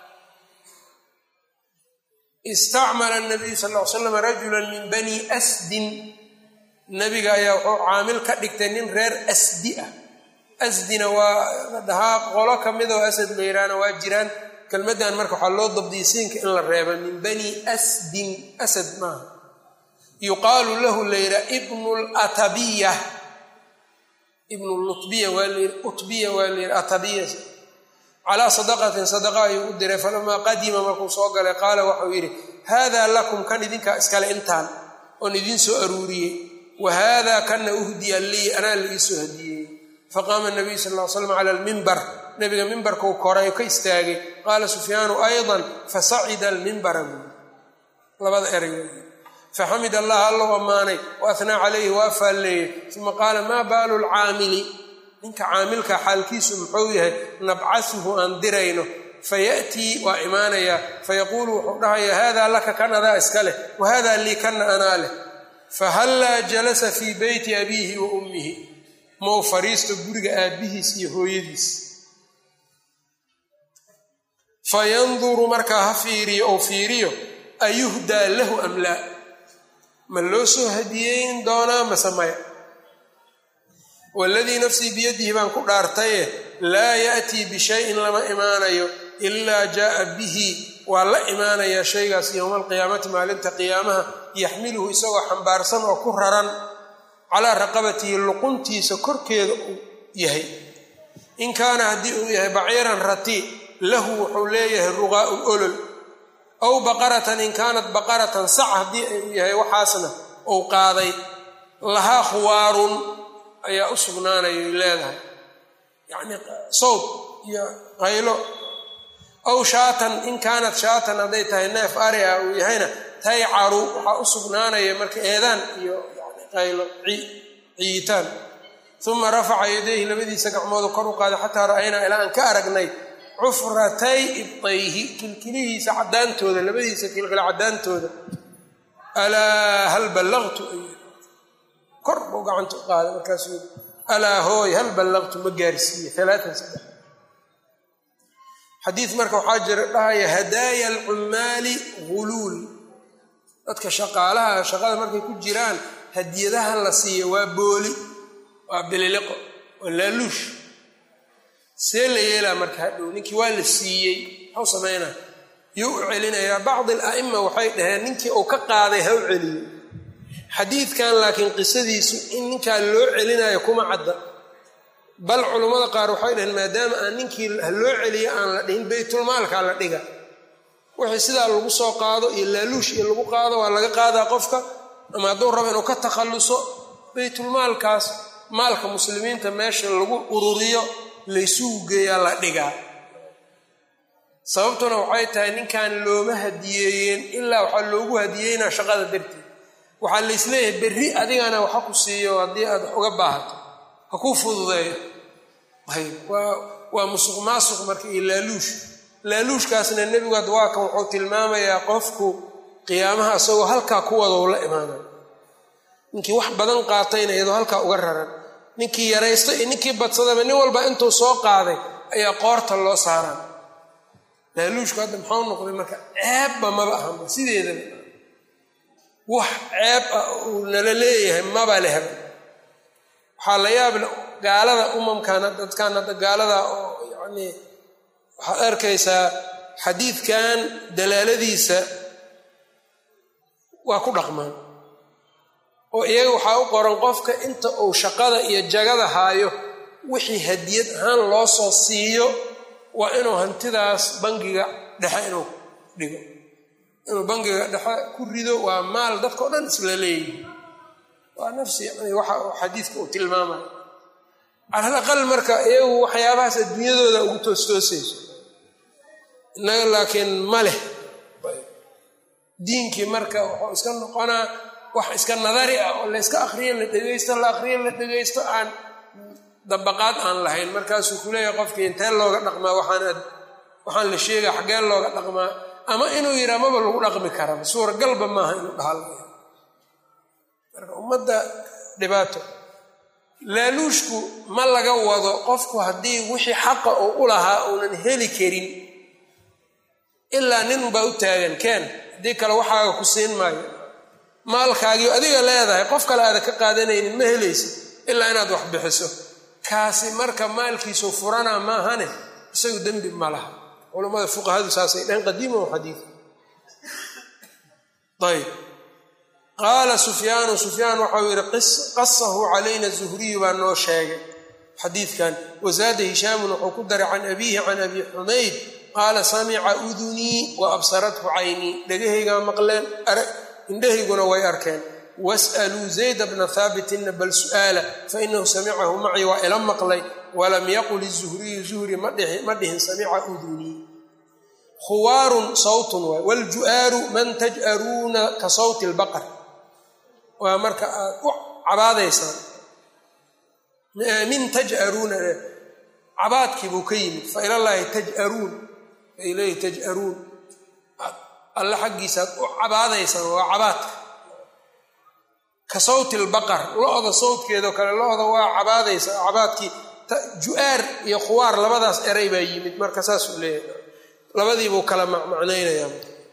istacmala nabiyu sal l slam rajula min bani asdin nabiga ayaa wuxuu caamil ka dhigtay nin reer asdi ah asdina waa dhahaa qolo ka mid oo asad la yidhaahna waa jiraan kelmaddan marka waxaa loo dabdiyay siinka in la reeba min bani asdin asad maaha yuqaalu lahu la yidhaha ibnu latabiya ibnu lutbiya waa layidhi utbiya waa layidhi atabiya calaa sadaqatin sadaqa ayuu u diray falamaa qadima markuu soo galay qaala waxau yidhi haadaa lakum kan idinkaa iskale intaan oon idiin soo aruuriyey wa haadaa kanna uhdiya lii anaa la ii soo hadiyey faqaama nabiyu sal ll ly slam cala almimbar nabiga mimbarkuu koray ka istaagay qaala sufyaanu aydan fasacida almimbara buui labada eray faxamid allah allow ammaanay wa ahnaa calayhi waa faalleeyey uma qaala maa baalu lcaamili ninka caamilka xaalkiisu muxuu yahay nabcasuhu aan dirayno fayatii waa imaanayaa fayaquulu wuxuu dhahayaa haadaa laka kan adaa iska leh wa haadaa lii kanna anaa leh fahallaa jalasa fii beyti abiihi wa ummihi mau fariisto guriga aabbihiis iyo hooyadiis fayanduru markaa ha fiiriyo ou fiiriyo ayuhdaa lahu am laa ma loo soo hadiyeyn doonaa mase maya waladii nafsii biyadihi baan ku dhaartaye laa ya'tii bishayin lama imaanayo ilaa jaaa bihi waa la imaanayaa shaygaas yowma alqiyaamati maalinta qiyaamaha yaxmiluhu isagoo xambaarsan oo ku raran calaa raqabatihi luquntiisa korkeeda uu yahay in kaana haddii uu yahay baciiran rati lahu wuxuu leeyahay ruqaa'u olol aw baqaratan in kaanat baqaratan sac haddii uu yahay waxaasna uu qaaday lahaa khuwaarun ayaa u sugnaanayay leedahay yacnii sawd iyo qaylo aw shaatan in kaanat shaatan hadday tahay neef ari ah uu yahayna taycaru waxaa u sugnaanaya marka eedaan iyo yani qaylo ciyitaan uma rafaca yadayhi labadiisa gacmoodu kor u qaaday xataa ra'aynaa ilaa aan ka aragnay cufratay ibtayhi kilkilihiisa caddaantooda labadiisa kilkila caddaantooda alaa hal ballaqtu kor buu gacanta u qaaday markaasuu alaa hooy hal ballaqtu ma gaarsiiye alaatan saddex xadiid marka waxaa jira dhahaya hadaaya alcummaali guluul dadka shaqaalaha shaqada markay ku jiraan hadiyadaha la siiyo waa booli waa bililiqo waa laaluush see la yeelaa marka hadhow ninkii waa la siiyey maxuu samaynaa yuu u celinayaa bacdi ala'ima waxay dhaheen ninkii uu ka qaaday ha u celiyo xadiidkan laakiin qisadiisu in ninkaa loo celinayo kuma cadda bal culummada qaar waxay dhaheen maadaama aan ninkii ha loo celiyo aan la dhihin baytulmaalkaa la dhiga wixii sidaa lagu soo qaado iyo laaluush iyo lagu qaado waa laga qaadaa qofka ama hadduu rabo inuu ka takhalluso baytulmaalkaas maalka muslimiinta meesha lagu ururiyo laysugu geeyaa la dhigaa sababtuna waxay tahay ninkan looma hadiyeeyeen ilaa waxaa loogu hadiyeynaa shaqada darteed waxaa laysleeyahay berri adigana waxa ku siiyo haddii aad wax uga baahato ha kuu fududeeyo ayb waa waa musuq maasuq marka iyo laaluush laaluushkaasna nebigu ad waa kan wuxuu tilmaamayaa qofku qiyaamaha isagoo halkaa ku wada u la imaanay ninkii wax badan qaatayna iyadoo halkaa uga raran ninkii yaraysta iyo ninkii badsadaba nin walba intuu soo qaaday ayaa qoorta loo saaraa laaluushku hadda maxau noqday marka ceebba maba ahanba sideedaba wax ceeb ah uu nala leeyahay maba lehba waxaa la yaable gaalada umamkan dadkan hadda gaalada oo yacnii waxaad arkaysaa xadiidkan dalaaladiisa waa ku dhaqmaan oo iyaga waxaa u qoran qofka inta uu shaqada iyo jagada haayo wixii hadiyad ahaan loo soo siiyo waa inuu hantidaas bangiga dhexe inuu dhigo inuu bangiga dhexe ku rido waa maal dadka o dhan isla leeyihi waa nafsi yani waxa xadiidka uu tilmaamayo calal aqal marka iyagu waxyaabahaas adduunyadooda ugu toostoosayso innaga laakiin ma leh diinkii marka wuxuu iska noqonaa wax iska nadari ah oo layska akriyo la dhegaysto la akriyo la dhegaysto aan dabaqaad aan lahayn markaasuu ku leeyahay qofkii intee looga dhaqmaa waxaan waxaan la sheegaya xaggeen looga dhaqmaa ama inuu yidhaa maba lagu dhaqmi karaba suuragalba maaha inuu dhahal marka ummadda dhibaato laaluushku ma laga wado qofku haddii wixii xaqa uu u lahaa uunan heli karin ilaa nin baa u taagan keen haddii kale waxaaga ku siin maayo maalkaagii adiga leedahay qof kale aada ka qaadanaynin ma helaysid ilaa inaad wax bixiso kaasi marka maalkiisu furanaa maahane isagu dembi ma laha culammada fuqahadu saasay dhaheen qadiima o xadiid ayb qaala sufyaanu sufyaan waxau yidhi qasahu calayna zuhriyu baa noo sheegay xadiidkan wazaada hishaamun wuxuu ku daray can abiihi can abi xumayd qaala samica udunii wa absarathu caynii dhegahaygaa maqleen indhahayguna way arkeen was'aluu zayda bna haabitinna bal su'aala fainahu samicahu macii waa ila maqlay walam yaqul izuhriyu zuhri ma dhihin samica udunii khuwaarun sawtun waay wlju'aaru man taj'aruuna ka sawti lbaqar waa marka aad u cabaadaysaan min taj'aruuna cabaadkii buu ka yimid fa ilallaahi taj'aruun fa ilayhi taj'aruun alle xaggiisaaad u cabaadaysaan waa cabaadka ka sawti lbaqar lo-da sawtkeedao kale lo-da waa cabaadaysa cabaadkii ju-aar iyo khuwaar labadaas eray baa yimid marka saasuu leeyahay labadiibuu kala macnaynayaa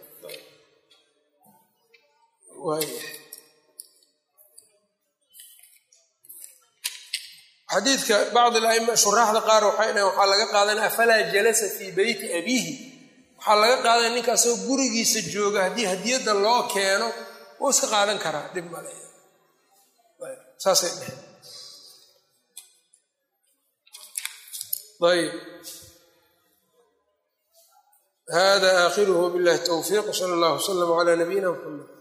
xadiidka bacd alaima shuraaxda qaar waxay dhahen waxaa laga qaadanaya afalaa jalasa fii beyti abiihi waxaa laga qaadanaya ninka asagoo gurigiisa jooga haddii hadiyadda loo keeno wuu iska qaadan karaa dhib male saasay dheheen ayb hada aakhiruhu billahi towfiiq sala allah wslam cala nabiyina mxamed